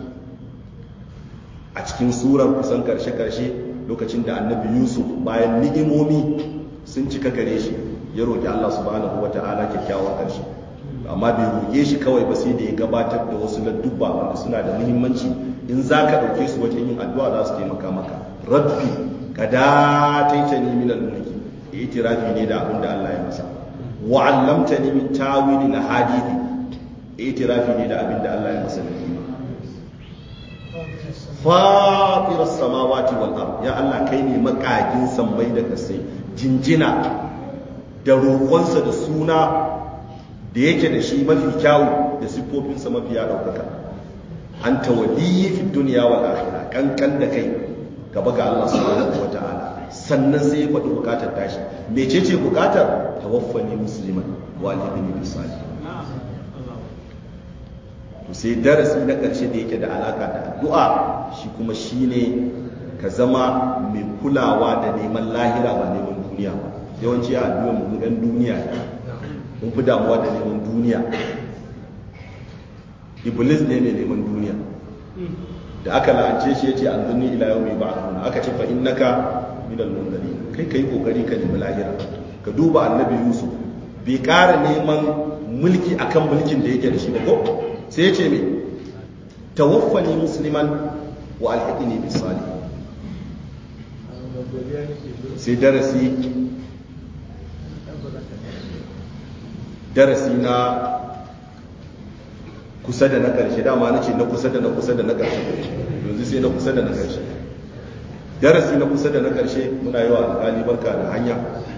a cikin surar kusan karshe-karshe lokacin da annabi yusuf bayan ni'imomi sun cika gare shi ya roƙi allah subhanahu wa ta'ala kyakkyawan karshe amma bai roƙe shi kawai ba sai da ya gabatar da wasu ladduba wanda suna da muhimmanci in za ka ɗauke su wajen yin addu'a za su taimaka maka rabbi ka dataita ni min al-mulki itirafi ne da abin da allah ya masa wa'allamtani min tawili na hadithi itirafi ne da abin da Allah ya masa da nima fatirar samawati wal ard ya Allah kai ne makagin sammai da kasai jinjina da roƙonsa da suna da yake da shi mafi kyawu da siffofinsa mafi ya ɗaukaka an tawaliyi fi duniya wal akhirah kankan da kai gaba ga Allah subhanahu wa ta'ala sannan sai ya faɗi bukatar tashi mecece bukatar tawaffani musliman walidin bi salih to sai darasi na ƙarshe da yake da alaka da addu'a shi kuma shine ka zama mai kulawa da neman lahira ba neman duniya ba yawanci a addu'a mu ɗan duniya mun fi damuwa da neman duniya iblis ne mai neman duniya da aka la'ance shi ya ce an zunni ila yau mai ba'aduna aka ce fa innaka minal munzari kai kai kokari ka nemi lahira ka duba annabi yusuf bai ƙara neman mulki akan mulkin da yake da shi ba ko sai ya ce me tawaffani musliman wa alhaqini bis salih sai darasi darasi na kusa da na ƙarshe dama na ce na kusa da na kusa da na ƙarshe yanzu sai na kusa da na ƙarshe darasi na kusa da na ƙarshe muna yi wa alƙali barka da hanya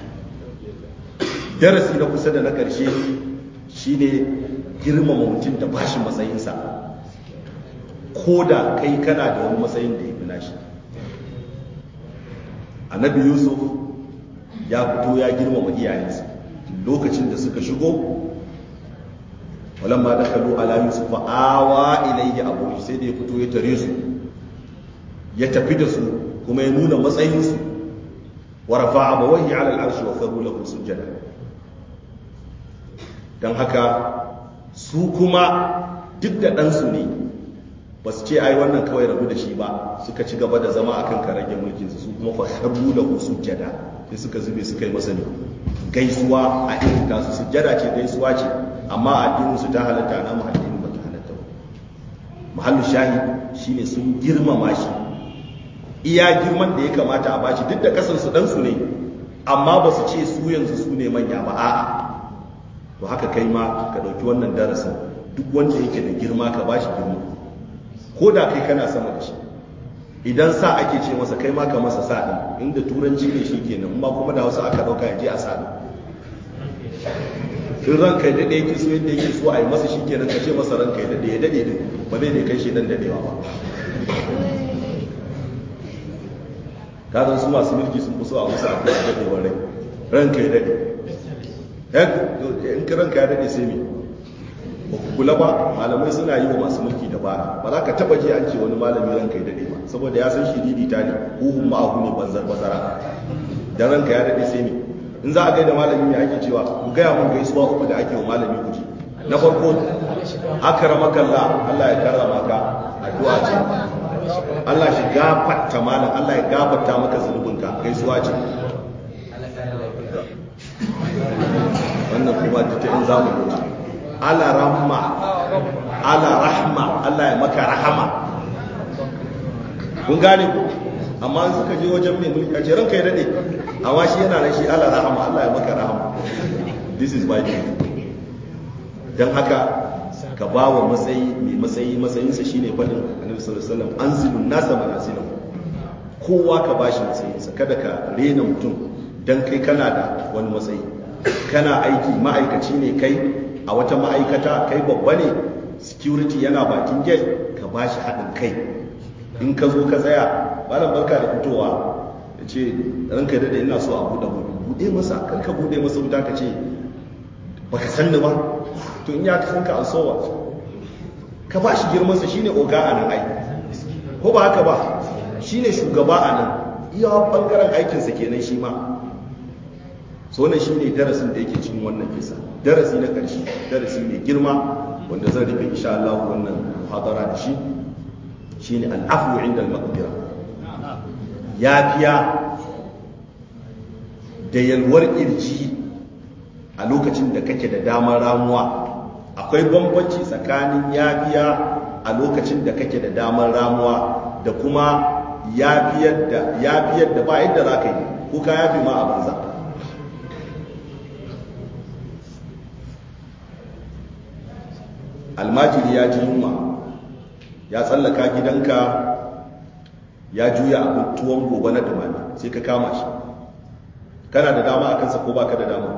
darasi na kusa da na ƙarshe shine girmama mutum da bashi matsayinsa ko da kai kana da wani matsayin da ya fi nashi annabi yusuf ya fito ya girmama iyayensa lokacin da suka shigo walamma dakalu ala yusuf awa ilayhi abu sai da ya fito ya tare su ya tafi da su kuma ya nuna matsayinsu wa rafa'a abawayhi ala al'arshi wa kharu lahu sujada dan haka su kuma duk da ɗansu ne ba su ce ai wannan kawai rabu da shi ba suka ci gaba da zama akan karage mulkin su kuma fa kharu lahu sujada sai suka zube suka yi masa ne gaisuwa a irin tasu sujada ce gaisuwa ce amma addinin su ta halatta na mu addinin ba ta halatta ba mahallu shahid shine sun girmama shi iya girman da ya kamata a bashi duk da kasan su dan su ne amma ba su ce su yanzu su ne manya ba a'a to haka kai ma ka dauki wannan darasin duk wanda yake da girma ka bashi girma ko da kai kana sama da shi idan sa ake ce masa kai ma ka masa sa din inda turanci ne shi kenan amma kuma da wasu aka dauka ya je a sa din in ranka ya dade yake so yadda yake so a yi masa shi kenan ka ce masa ranka ya dade ya dade din ba zai ne kai shi dan dadewa ba kazan su masu mulki sun fi so a musu abu a dadewar rai ranka ya dade in ka ranka ya dade sai me ba ku kula ba malamai suna yi wa masu mulki dabara ba za ka taba ji an ce wani malami ranka ya dade ba saboda ya san shiridi ta ne huhun ma'ahu ne banzar bazara dan ranka ya dade sai me in za a gaida malami ne ake cewa ku gaya mun gaisuwa uku da ake wa malami ku ji na farko akramaka Allah Allah ya karrama ka addu'a ce Allah shi gafarta malam Allah ya gafarta maka zunubinka gaisuwa ce wannan kuma ta in za mu mutu ala rahma ala rahma Allah ya maka rahama kun gane ku amma suka je wajen mai mulki a ce ranka ya dade amma shi yana nan shi ala rahama Allah ya maka rahama this is my duty dan haka ka ba wa matsayi mai matsayi matsayinsa shine fadin annabi sallallahu alaihi wasallam anzilun nasa manasilahu kowa ka bashi matsayinsa kada ka rena mutum dan kai kana da wani matsayi kana aiki ma'aikaci ne kai a wata ma'aikata kai babba ne security yana bakin gate ka bashi haɗin kai in ka zo ka tsaya malam barka da fitowa ya ce ranka da ina so a buɗe buɗe masa kar ka buɗe masa wuta ka ce baka san ni ba to in ya san ka an sowa ka ba shi girmansa shine oga a nan ai ko ba haka ba shine shugaba a nan iya bangaren aikinsa kenan shi ma so wannan shine darasin da yake cikin wannan kisa darasi na ƙarshe darasi mai girma wanda zan rufe insha Allah wannan muhadara da shi shine al'afu inda al-maqdira yafiya da yalwar kirji a lokacin da kake da damar ramuwa akwai bambanci tsakanin yafiya a lokacin da kake da damar ramuwa da kuma yafiyar da yafiyar da ba yadda za ka yi ko ka yafi ma a banza almajiri ya ji yunwa ya tsallaka gidanka ya juya abin tuwon gobe na dumami sai ka kama shi kana da dama a kansa ko baka da dama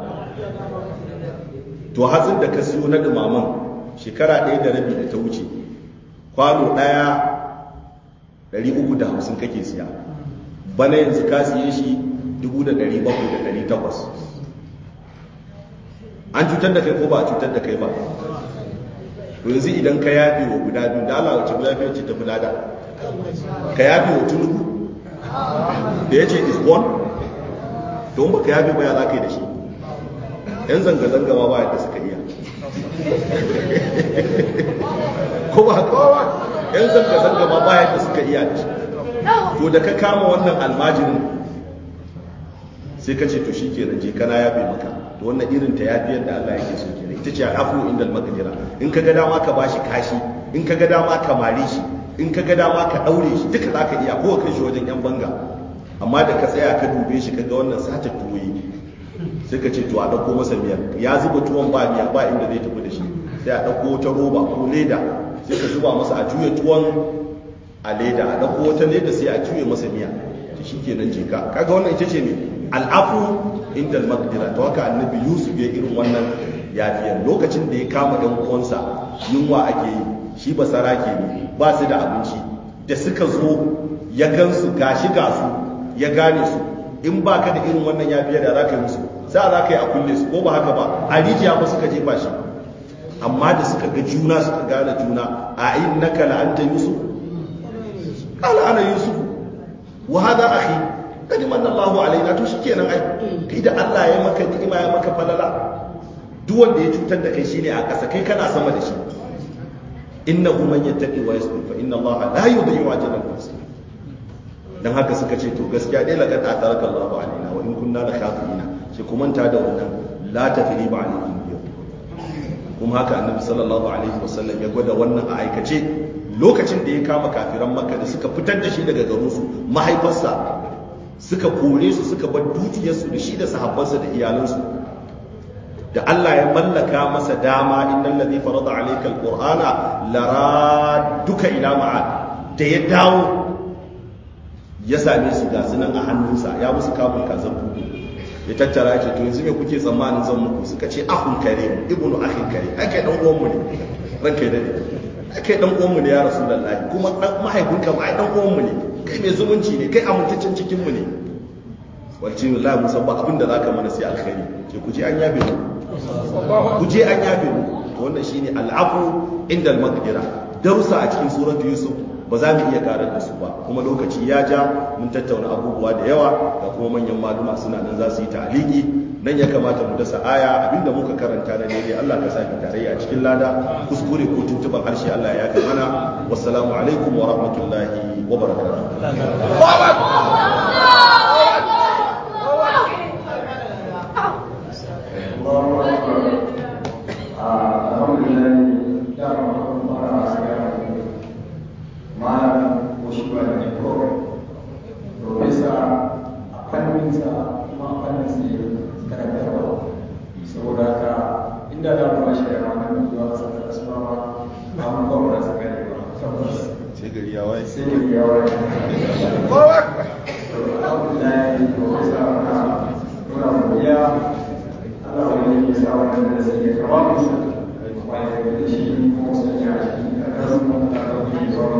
to hatsin da ka siyo na dumaman shekara ɗaya da rabi da ta wuce kwano ɗaya 350 kake siya bana yanzu ka siye shi 700,800 an cutar da kai ko ba a cutar da kai ba to yanzu idan ka yafe wa guda biyu da Allah wace guda biyu ce ta fi lada ka yafe wa tunubu da ya ce is born don ba ka yafe ba ya za ka yi da shi yan zanga-zanga ma ba yadda suka iya ko ba haka ba yan zanga-zanga ma ba yadda suka iya da shi to da ka kama wannan almajirin sai ka ce to shi kenan je kana yafe maka to wannan irin ta yafiyar da Allah yake so kenan ita ce afu inda al-maqdira in ka ga dama ka bashi kashi in ka ga dama ka mare shi in ka ga dama ka daure shi duka zaka iya ko kai shi wajen yan banga amma da ka tsaya ka dube shi kaga wannan sata tuwoyi sai ka ce to a dauko masa miyar ya zuba tuwon ba miya ba inda zai tafi da shi sai a dauko wata roba ko leda sai ka zuba masa a juya tuwon a leda a dauko wata leda sai a juye masa miya to shikenan je ka kaga wannan ita ce ne al'afu inda al-maqdira to haka annabi yusuf ya irin wannan yafiyar lokacin da ya kama ɗan uwansa yunwa ake yi shi ba sarake ne ba su da abinci da suka zo ya gansu gashi ga su ya gane su in ba ka da irin wannan yafiyar da za ka yi musu za za ka yi a kulle su ko ba haka ba a rijiya ba suka jefa shi amma da suka ga juna suka gane juna a in naka la'anta yusuf qala ana yusuf wa hadha akhi kadi manna Allahu alaina to shikenan ai kai da Allah ya maka ni'ima ya maka falala duk wanda ya cutar da kai shine a ƙasa kai kana sama da shi innahu man yattaqi wa yasbir fa inna Allah la yudhi'u ajra al-muhsinin dan haka suka ce to gaskiya dai laqad ataraka Allahu alaina wa in kunna la khafina sai kuma ta da wannan la tafriba alaykum yau kuma haka annabi sallallahu alaihi wasallam ya gwada wannan a aikace lokacin da ya kama kafiran makka da suka fitar da shi daga garinsu mahaifarsa suka kore su suka bar dukiyarsu da shi da sahabbansa da iyalansu da Allah ya mallaka masa dama innal ladhi farada alayka alqur'ana lara duka ila ma'ad da ya dawo ya same su ga sunan a hannunsa ya musu kamun kazan bugu ya tattara ya ce to yanzu me kuke tsammanin zan muku suka ce ahun kare ibnu akhin kare ai kai dan uwan mu ne ranka ya dade ai kai dan uwan mu ne ya rasulullahi kuma mahaifinka ma ai dan uwan mu ne kai mai zumunci ne kai amintaccen cikin mu ne wace wallahi musan ba abin da zaka mana sai alkhairi ke ku je an yabe mu ku je an yabe mu to wannan shine al'afu inda al-maqdira darusa a cikin suratu yusuf ba za mu iya karar da su ba kuma lokaci ya ja mun tattauna abubuwa da yawa ga kuma manyan maluma suna nan za su yi ta'aliki nan ya kamata mu dasa aya abinda muka karanta na ne Allah ka saki tarayya a cikin lada kuskure ko tuntuban harshe Allah ya yafe mana wassalamu alaikum wa rahmatullahi wa barakatuh malam ko shi ba da ko profesa a fanninsa kuma a fannin sai karantarwa saboda haka inda za mu bashi da ranar da zuwa kasar da su ba ba mu ba mu rasa gane ba tabbas sai gari ya waye sai gari ya waye alhamdulillah profesa na muna godiya Allah wani ya sa wannan da sai ya kama musu wani da shi kuma sun yi a shi a kan mun da ɗauki zuwa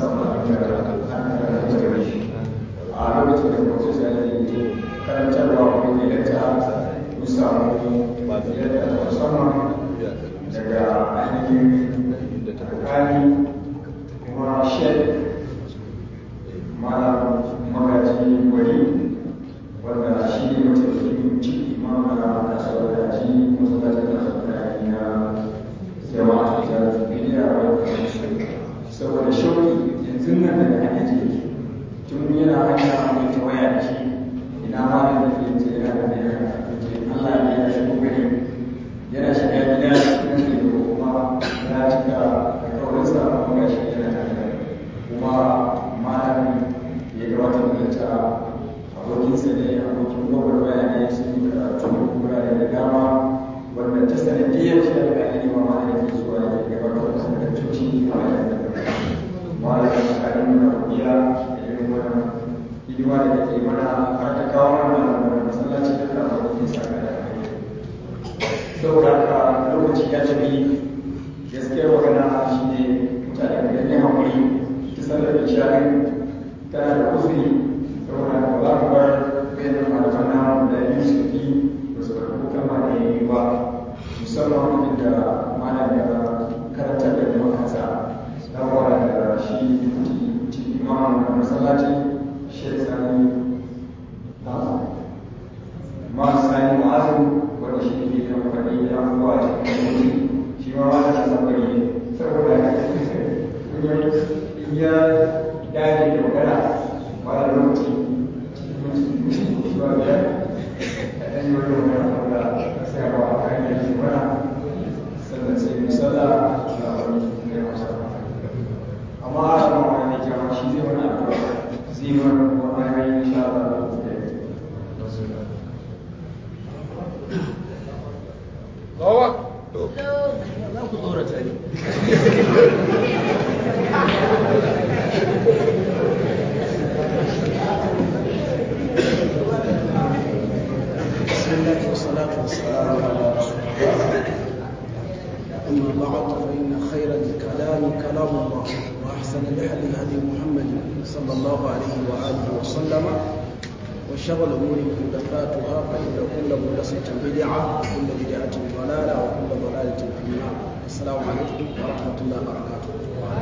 a lokacin da profesa ya yi karantarwa wani ne yadda mun samu yadda musamman daga ainihin alƙali kuma shek malam magaji wani wanda shi ne mataimakin ciki ma na kasuwar daji masallacin kasuwar daji na jama'a ta bidiya saboda shauki yanzu nan daga hanyar jiki tun yana hanya mai ta waya da shi ina ma da ke ce yana da mai ce Allah ne ya shigo gari yana shiga gida na ke da kuma ya cika da kawarinsa kuma ga shi yana da kuma malamin ya gabatar da ta abokinsa ne abokin gwagwarmaya ne sun yi karatu wurare da dama wanda ta sanadiyar shi da ga ne ma malamin ke zuwa ya gabatar da sanadaccoci a wajen da malamin tsakanin da kuriya da irin wannan hidima da take mana har ta kawo mana wannan masallaci da ka zo ke saka da kai saboda haka lokaci ya tafi gaskiyar magana shine mutane da ne hakuri ta sallar da shari tana da uzuri saboda haka ba mu bar bayanan malaman na da biyu su fi ba su karɓi kalma da yi ba musamman da malam ya karantar da kuma kansa saboda da shi imam na masallaci shek sani ma sani ma'azu wanda shi ne kan faɗi ya kuwa a cikin mutu shi ma wata da sabari ne saboda in ya dage da magana ba da lokaci ba biyar a ɗan yi wani magana wanda sai a ba a kan yanzu mana sannan sai misala na wani ne masa amma a shi ma wani jama shi zai wani abu zai wani wani ayoyi insha Allah Bawa. za ku tsorata ne بسم الله والصلاة والسلام على رسول الله أما بعد فإن خير الكلام كلام الله وأحسن الهدي هدي محمد صلى الله عليه وآله وسلم وشر الأمور محدثاتها فإن كل محدثة بدعة وكل بدعة ضلالة وكل ضلالة في النار السلام عليكم ورحمة الله وبركاته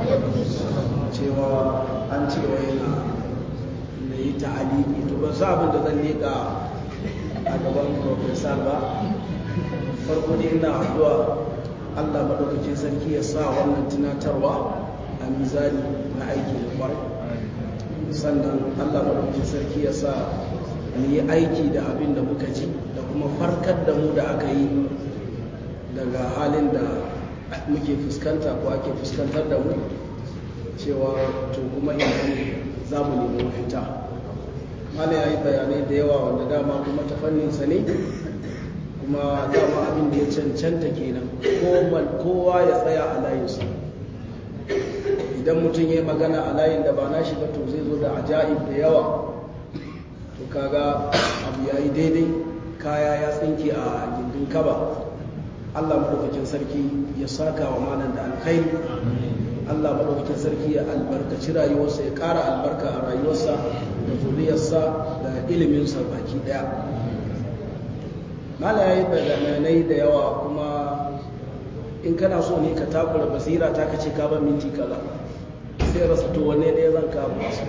cewa an ce wa yana na yi ta'aliki to ba sa abin da zan leƙa a gaban profesor ba farko dai ina addu'a Allah madaukakin sarki ya sa wannan tunatarwa a mizani na aiki da kwarai sannan Allah madaukakin sarki ya sa mu yi aiki da abin da muka ji da kuma farkar da mu da aka yi daga halin da muke fuskanta ko ake fuskantar da mu cewa to kuma ina ne za mu nemi mafita mala ya yi bayanai da yawa wanda dama kuma ta fanninsa ne kuma dama abin da ya cancanta kenan kowa ya tsaya a layinsa idan mutum ya yi magana a layin da ba na shi ba to zai zo da ajaib da yawa to kaga abu ya yi daidai kaya ya tsinke a gindin kaba allah maɗaukakin sarki ya saka wa malam da alkhairi allah maɗaukakin sarki ya albarkaci rayuwarsa ya ƙara albarka a rayuwarsa da zuriyarsa da iliminsa baki ɗaya mala ya yi bayanai da yawa kuma in kana so ne ka takura basira ta kace ka ban minti kaza sai rasa to wanne ne zan kama su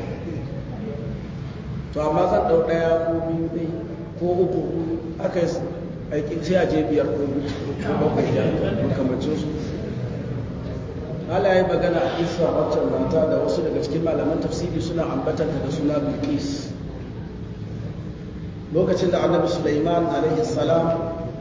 to amma zan ɗau ɗaya ko biyu dai ko uku aka yi aikin sai a je biyar ko bakwai da makamacin su Allah ya yi magana a isa waccan mata da wasu daga cikin malaman tafsiri suna ambatanta da suna bilkis lokacin da annabi Sulaiman alaihi salam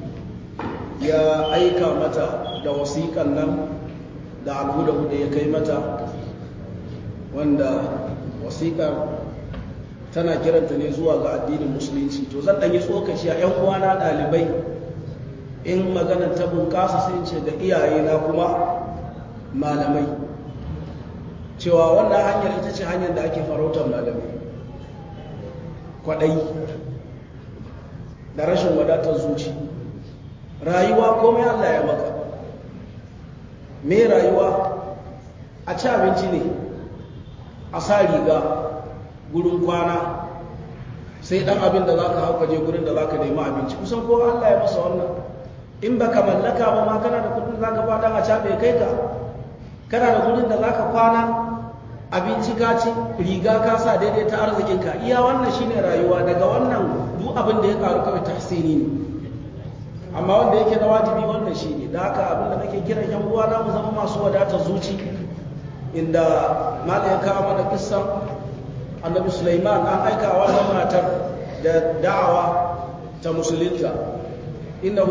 ya aika mata da wasiƙan nan da alhuda ya kai mata wanda wasiƙar tana kiranta ne zuwa ga addinin musulunci to zan ɗanyi tsokaci a 'yan uwana ɗalibai in maganar ta bunƙasa sai ce ga iyayena kuma malamai cewa wannan hanyar ita ce hanyar da ake farautar malamai kwaɗayi da rashin wadatar zuci rayuwa komai Allah ya maka me rayuwa a ci abinci ne a sa riga gurin kwana sai dan abin da zaka hauka je gurin da zaka nemi abinci kusan ko Allah ya masa wannan in baka mallaka ba ma kana da kudin zaka ba dan a cabe kai ka kana da gurin da zaka kwana abinci ka ci riga ka sa daidai ta arzikin ka iya wannan shine rayuwa daga wannan duk abin da ya karu kawai tahsini ne amma wanda yake na wajibi wannan shine da haka abin da nake kiran yan uwa na mu zama masu wadatar zuci inda malam ya kawo mana kissan annabi Sulaiman an aika wa matar da da'awa ta musulunta inna